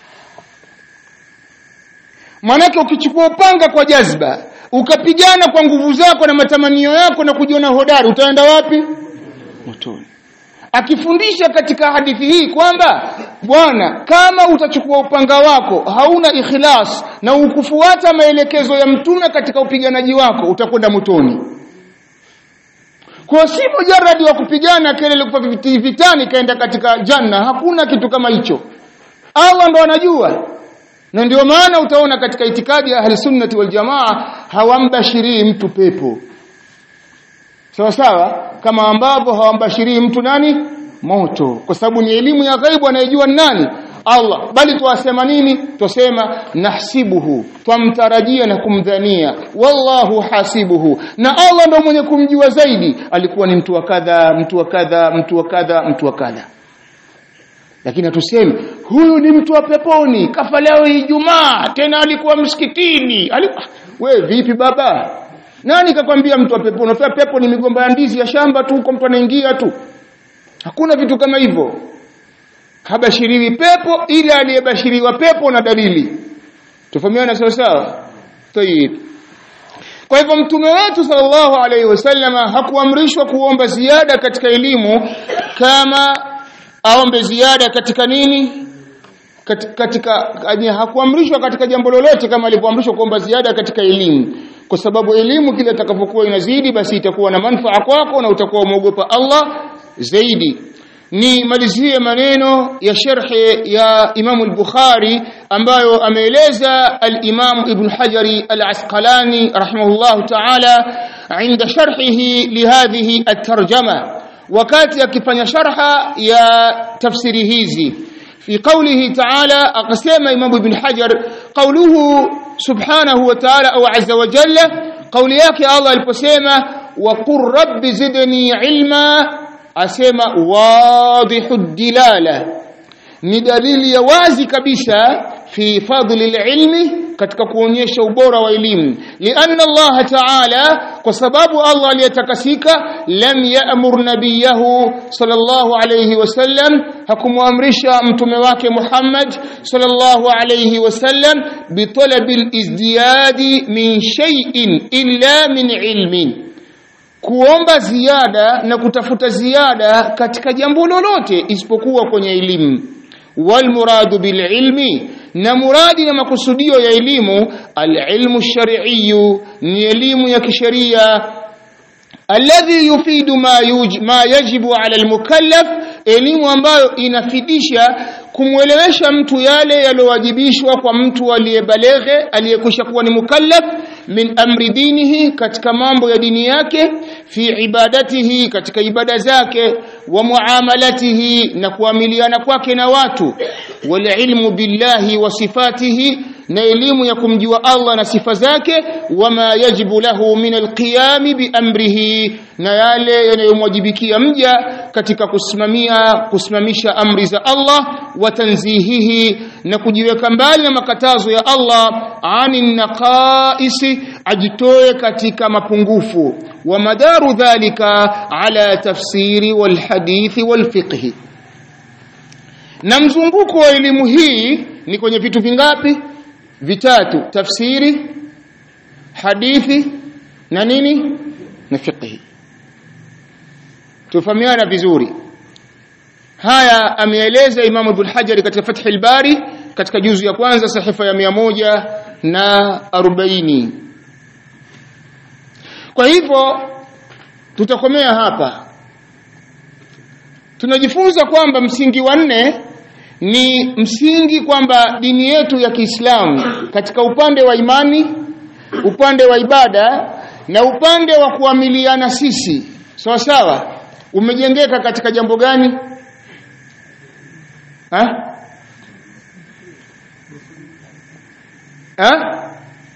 manake ukichukua upanga kwa jazba ukapigana kwa nguvu zako na matamanio yako na kujiona hodari utaenda wapi motoni akifundisha katika hadithi hii kwamba bwana kama utachukua upanga wako hauna ikhlas na ukufuata maelekezo ya mtume katika upiganaji wako utakwenda motoni kwa si mujarradi wa kupigana kelele kwa vitani kaenda katika janna hakuna kitu kama hicho Allah ndo anajua na ndio maana utaona katika itikadi ya ahli sunnati wal jamaa hawambashirii mtu pepo sawa sawa kama ambavyo hawambashirii mtu nani moto kwa sababu ni elimu ya ghaibu anayejua nani Allah bali tuwasema nini tusema nahsibuhu twamtarajia na kumdhania wallahu hasibuhu na Allah ndo mwenye kumjua zaidi alikuwa ni mtu wa kadha mtu wa kadha mtu wa kadha mtu wa kadha lakini hatusemi huyu ni mtu wa peponi kafa leo Ijumaa tena alikuwa msikitini alikuwa we vipi baba nani kakwambia mtu wa peponi unafia pepo ni migomba ya ndizi ya shamba tu huko mtu anaingia tu hakuna vitu kama hivyo habashiriwi pepo ila aliyebashiriwa pepo na dalili tufahamiana sawa sawa tayib kwa hivyo mtume wetu sallallahu alaihi wasallama hakuamrishwa kuomba ziada katika elimu kama aombe ziada katika nini katika, katika hakuamrishwa katika jambo lolote kama alivyoamrishwa kuomba ziada katika elimu kwa sababu elimu kile itakapokuwa inazidi basi itakuwa na manufaa kwako na utakuwa umeogopa Allah zaidi ni malizie maneno ya sharhi ya Imam al-Bukhari ambayo ameeleza al-Imam Ibn Hajari al-Asqalani rahimahullah ta'ala عند شرحه لهذه الترجمه wakati akifanya sharha ya tafsiri hizi fi qawlihi ta'ala akasema Imam Ibn Hajar qawluhu subhanahu wa ta'ala au azza wa jalla qawli yake Allah aliposema wa qur rabbi zidni ilma asema wadihu dilala ni dalili ya wazi kabisa fi fadli ilmi katika kuonyesha ubora wa elimu lianna Allah ta'ala kwa sababu Allah aliyetakasika lam ya'mur nabiyahu sallallahu alayhi wasallam hakumwamrisha mtume wake Muhammad sallallahu alayhi wasallam bitalabil izdiyadi min shay'in illa min ilmin kuomba ziada na kutafuta ziada katika jambo lolote isipokuwa kwenye elimu wal muradu bil ilmi na muradi na makusudio ya elimu alilmu shar'iyyu ni elimu ya kisheria alladhi yufidu ma, yuj, ma yajibu ala almukallaf elimu ambayo inafidisha kumwelewesha mtu yale yaliyowajibishwa kwa mtu aliyebaleghe aliyekwisha kuwa ni mukallaf min amri dinihi katika mambo ya dini yake fi ibadatihi katika ibada zake wa muamalatihi na kuamiliana kwake na watu wal ilmu billahi wa sifatihi na elimu ya kumjua Allah na sifa zake wama yajibu lahu min alqiyami biamrihi na yale yanayomwajibikia mja katika kusimamia kusimamisha amri za Allah wa tanzihihi na kujiweka mbali na makatazo ya Allah ani naqaisi ajitoe katika mapungufu wa madaru dhalika ala tafsiri wal hadithi wal fiqhi na mzunguko wa elimu hii ni kwenye vitu vingapi vitatu tafsiri hadithi na nini na fiqhi tufahamiana vizuri haya ameeleza Imam Ibn Hajar katika Fath al-Bari katika juzu ya kwanza sahifa ya moja na arobaini kwa hivyo tutakomea hapa tunajifunza kwamba msingi wa nne ni msingi kwamba dini yetu ya Kiislamu katika upande wa imani upande wa ibada na upande wa kuamiliana sisi sawa sawa umejengeka katika jambo gani ha? Ha?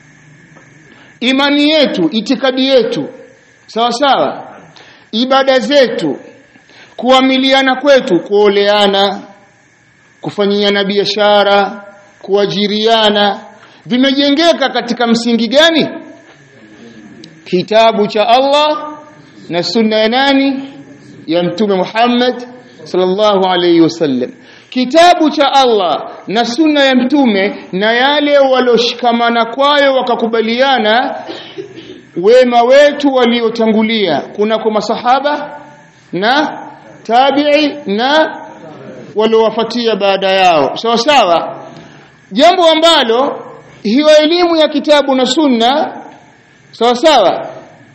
imani yetu itikadi yetu sawa sawa ibada zetu kuamiliana kwetu kuoleana kufanyiana biashara kuajiriana vimejengeka katika msingi gani kitabu cha Allah na sunna ya nani ya mtume Muhammad sallallahu alayhi wasallam kitabu cha Allah na sunna ya mtume na yale walioshikamana kwayo wakakubaliana wema wetu waliotangulia kuna kwa masahaba na tabi'i na waliowafuatia baada yao sawa sawa jambo ambalo hiyo elimu ya kitabu na sunna sawa sawa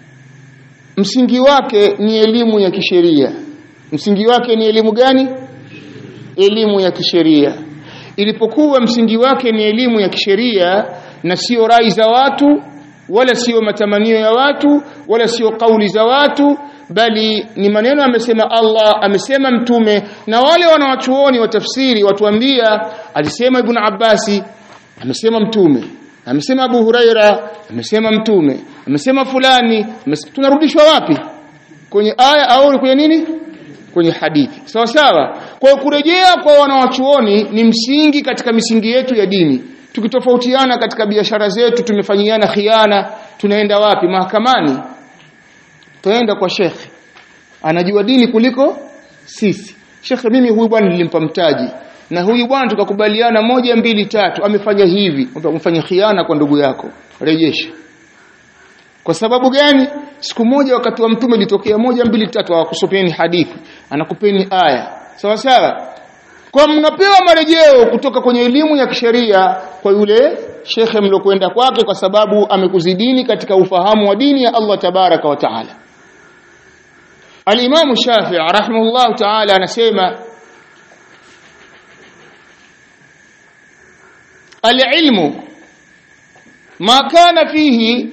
msingi wake ni elimu ya kisheria msingi wake ni elimu gani elimu ya kisheria ilipokuwa msingi wake ni elimu ya kisheria na sio rai za watu wala sio matamanio ya watu wala sio kauli za watu bali ni maneno amesema Allah amesema mtume na wale wanawachuoni wa tafsiri watuambia alisema ibn Abbasi amesema mtume amesema Abu Huraira amesema mtume amesema fulani amesema, tunarudishwa wapi kwenye aya au kwenye nini kwenye hadithi sawa sawa kwa hiyo kurejea kwa wanawachuoni ni msingi katika misingi yetu ya dini tukitofautiana katika biashara zetu tumefanyiana khiana tunaenda wapi mahakamani tunaenda kwa shekhe anajua dini kuliko sisi shekhe mimi huyu bwana nilimpa mtaji na huyu bwana tukakubaliana moja mbili tatu amefanya hivi umefanya khiana kwa ndugu yako rejesha kwa sababu gani siku moja wakati wa mtume litokea moja mbili tatu hawakusopeni hadithi anakupeni aya sawa sawa kwa mnapewa marejeo kutoka kwenye elimu ya kisheria kwa yule shekhe mlokwenda kwake kwa sababu amekuzidini katika ufahamu wa dini ya Allah tabaraka wa taala Al-Imam Shafi'i rahimahullah ta'ala anasema Al-ilmu ma kana fihi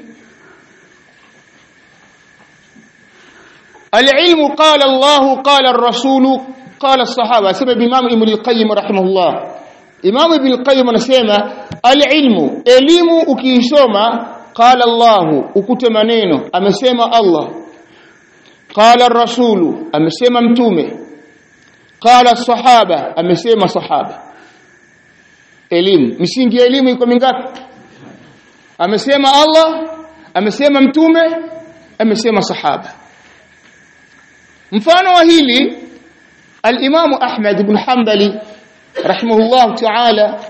Al-ilmu qala Allah qala ar-rasul qala as-sahaba sababu Imam Ibn al-Qayyim rahimahullah Imam Ibn al-Qayyim anasema al-ilmu elimu ukiisoma qala Allah ukute maneno amesema Allah qala ar-rasulu amesema mtume qala sahaba amesema sahaba elimu misingi ya elimu iko mingapi amesema Allah amesema mtume amesema sahaba mfano wa hili al-Imam Ahmad ibn Hanbali rahimahullah ta'ala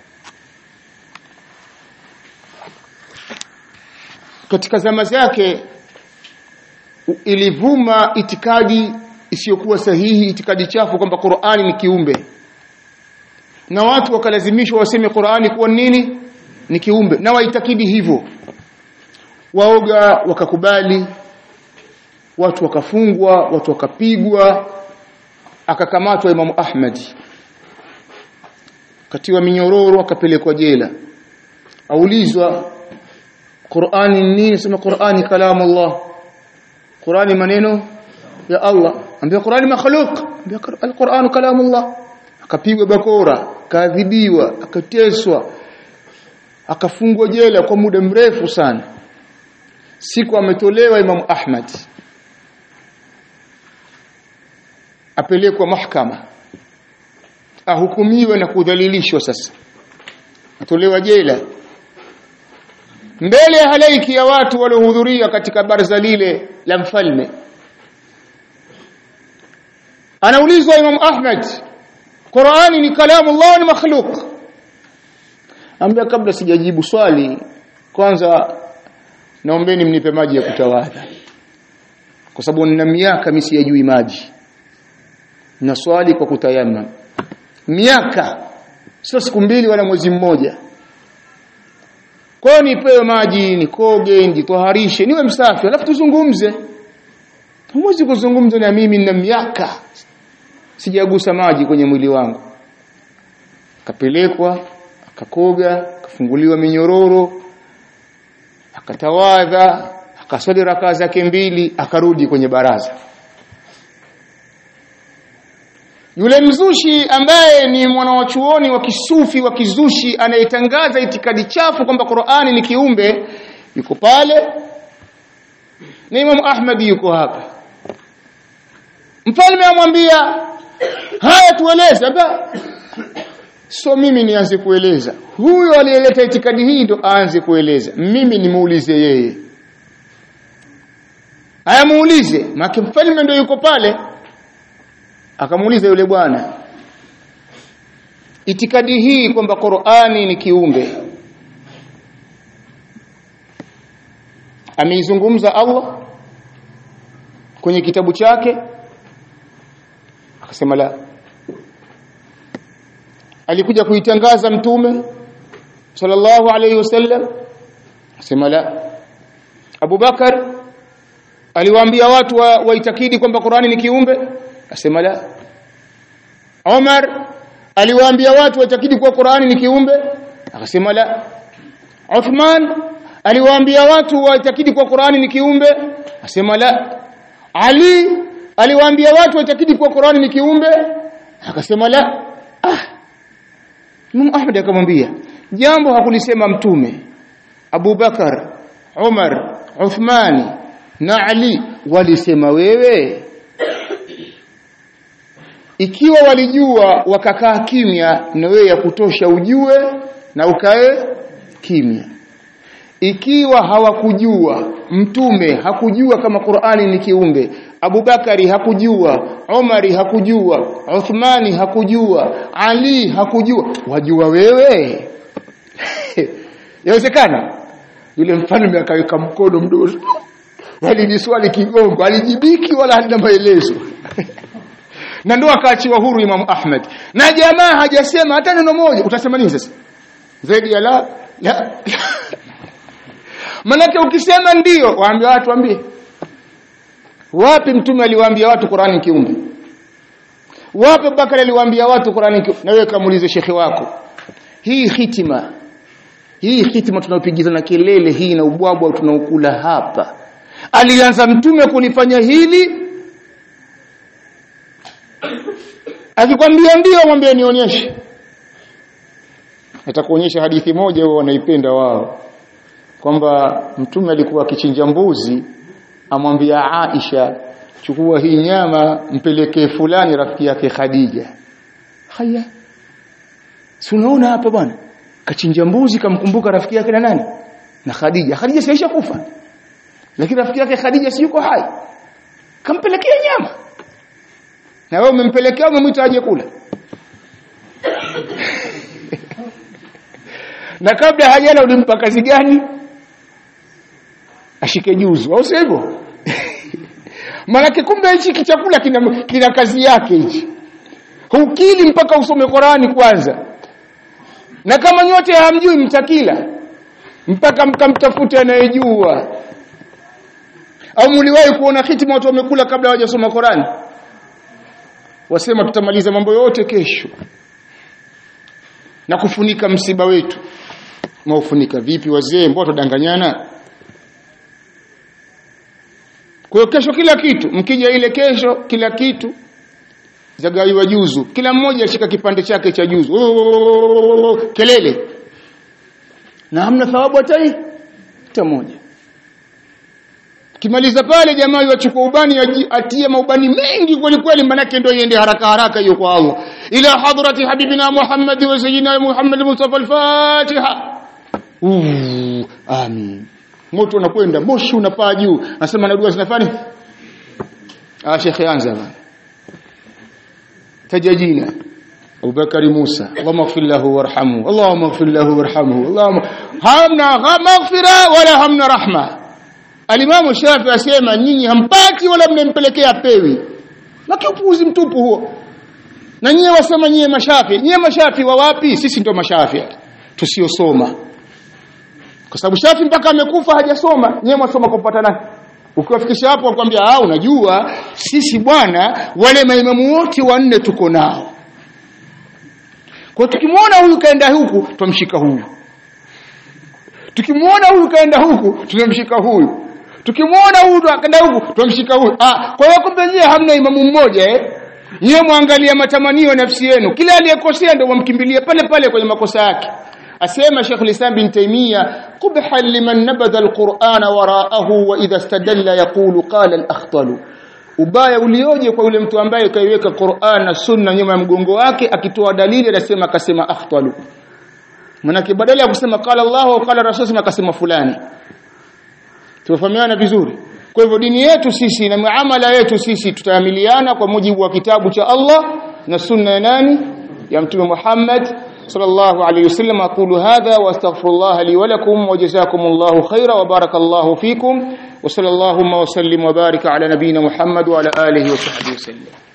katika zama zake ilivuma itikadi isiyokuwa sahihi itikadi chafu kwamba Qur'ani ni kiumbe na watu wakalazimishwa waseme Qur'ani kuwa nini ni kiumbe na waitakidi hivyo waoga wakakubali watu wakafungwa watu wakapigwa akakamatwa Imam Ahmad katiwa minyororo akapelekwa jela aulizwa Qur'ani nini sema Qur'ani kalamu Allah Qur'ani maneno ya Allah ambia Qur'ani makhluq ambia al-Qur'an kalamu Allah akapigwa bakora kaadhibiwa akateswa akafungwa jela kwa muda mrefu sana siku ametolewa Imam Ahmad apelekwa mahakama ahukumiwe na kudhalilishwa sasa atolewa jela mbele ya halaiki ya watu waliohudhuria katika baraza lile la mfalme anaulizwa Imam Ahmad Qur'ani ni kalamu Allah ni makhluk ambia kabla sijajibu swali kwanza naombeni mnipe maji ya kutawadha kwa sababu nina miaka mimi siyajui maji na swali kwa kutayamam miaka sio siku mbili wala mwezi mmoja kwa hiyo nipewe maji nikoge nijitoharishe niwe msafi alafu tuzungumze huwezi kuzungumza na mimi na miaka sijagusa maji kwenye mwili wangu akapelekwa akakoga akafunguliwa minyororo akatawadha akaswali rakaa zake mbili akarudi kwenye baraza yule mzushi ambaye ni mwanawachuoni wa kisufi wa kizushi anayetangaza itikadi chafu kwamba Qur'ani ni kiumbe yuko pale na Imam Ahmad yuko hapa mfalme amwambia haya tueleze aba so mimi nianze kueleza huyo aliyeleta itikadi hii ndo aanze kueleza mimi nimuulize yeye haya muulize maki mfalme ndo yuko pale akamuuliza yule bwana itikadi hii kwamba Qur'ani ni kiumbe ameizungumza Allah kwenye kitabu chake akasema la alikuja kuitangaza mtume sallallahu alayhi wasallam akasema la Abu Bakar aliwaambia watu waitakidi wa kwamba Qur'ani ni kiumbe asema la Umar aliwaambia watu waitakidi kuwa Qur'ani ni kiumbe akasema la Uthman aliwaambia watu waitakidi kuwa Qur'ani ni kiumbe asema la Ali aliwaambia watu waitakidi kuwa Qur'ani ni kiumbe akasema la ah Imam Ahmad akamwambia jambo hakulisema mtume Abu Bakar Umar Uthmani na Ali walisema wewe ikiwa walijua wakakaa kimya na wewe ya kutosha ujue na ukae kimya ikiwa hawakujua mtume hakujua kama Qur'ani ni kiumbe Abubakari hakujua Umari hakujua Uthmani hakujua Ali hakujua wajua wewe yawezekana yule mfalme akaweka mkono mdogo wali ni swali kigongo alijibiki wala halina maelezo na ndio akaachiwa huru Imam Ahmad na jamaa hajasema hata neno moja utasema nini sasa zaidi ya la la manake ukisema ndio waambie watu waambie wapi mtume aliwaambia watu Qur'ani kiumbe wapi Bakari aliwaambia watu Qur'ani kiumbe na wewe kamuulize shekhi wako hii hitima hii hitima tunaopigizana kelele hii na ubwabwa tunaokula hapa alianza mtume kulifanya hili akikwambia ndio mwambie nionyeshe atakuonyesha hadithi moja wao wanaipenda wao kwamba mtume alikuwa akichinja mbuzi amwambia Aisha chukua hii nyama mpelekee fulani rafiki yake Khadija haya si unaona hapa bwana kachinja mbuzi kamkumbuka rafiki yake na nani na Khadija Khadija siisha kufa lakini rafiki yake Khadija si yuko hai kampelekea nyama na wewe umempelekea umemwita aje kula na kabla hajala ulimpa kazi gani ashike juzu au sivyo maanake kumbe hichi kichakula kina, kina kazi yake hichi hukili mpaka usome Qurani kwanza na kama nyote hamjui mtakila mpaka mkamtafute anayejua au mliwahi kuona hitima watu wamekula kabla hawajasoma Qurani wasema tutamaliza mambo yote kesho na kufunika msiba wetu maufunika vipi wazee mbona tudanganyana kwa hiyo kesho kila kitu mkija ile kesho kila kitu zagaiwa juzu kila mmoja ashika kipande chake cha juzu kelele na hamna thawabu hata hii hata moja kimaliza pale jamaa yachukua ubani atie maubani mengi kweli kweli manake ndio iende haraka haraka hiyo kwa Allah ila hadrati habibina Muhammad wa sayyidina Muhammad Mustafa al-Fatiha amin moto unakwenda moshi unapaa juu nasema na dua zinafanya ah shekhe anza bana tajajina Abu Bakari Musa Allahumma ighfir lahu warhamhu Allahumma ighfir lahu warhamhu Allahumma hamna maghfira wala hamna rahma Alimamu Shafi asema nyinyi hampati wala mnempelekea pewi na kiupuuzi mtupu huo na nyie wasema nyie mashafi nyie mashafi wa wapi sisi ndio mashafi tusiosoma kwa sababu shafi mpaka amekufa hajasoma nyie mwasoma kupata nani ukiwafikisha hapo wakwambia ah unajua sisi bwana wale maimamu wote wanne tuko nao kwa tukimwona huyu kaenda huku tumshika huyu tukimwona huyu kaenda huku tunamshika huyu tukimwona huyu akaenda huku tumshika huyu ah kwa hiyo kumbe nyie hamna imamu mmoja eh nyie mwangalia matamanio nafsi yenu kila aliyekosea ndio wamkimbilie pale pale kwenye makosa yake asema Sheikh Islam bin Taymiyyah qubha liman nabadha alqur'ana wara'ahu wa idha istadalla yaqulu qala al-akhtalu ubaya ulioje kwa yule mtu ambaye kaiweka Qur'an na Sunna nyuma ya mgongo wake akitoa dalili anasema akasema akhtalu manake badala ya kusema qala Allah au qala Rasul akasema fulani tufahamiana vizuri kwa hivyo dini yetu sisi na muamala yetu sisi tutaamiliana kwa mujibu wa kitabu cha Allah na sunna ya nani ya mtume Muhammad صلى الله عليه وسلم أقول هذا وأستغفر الله لي ولكم وجزاكم الله خيرا وبارك الله فيكم وصلى اللهم وسلم وبارك على نبينا محمد وعلى آله وصحبه وسلم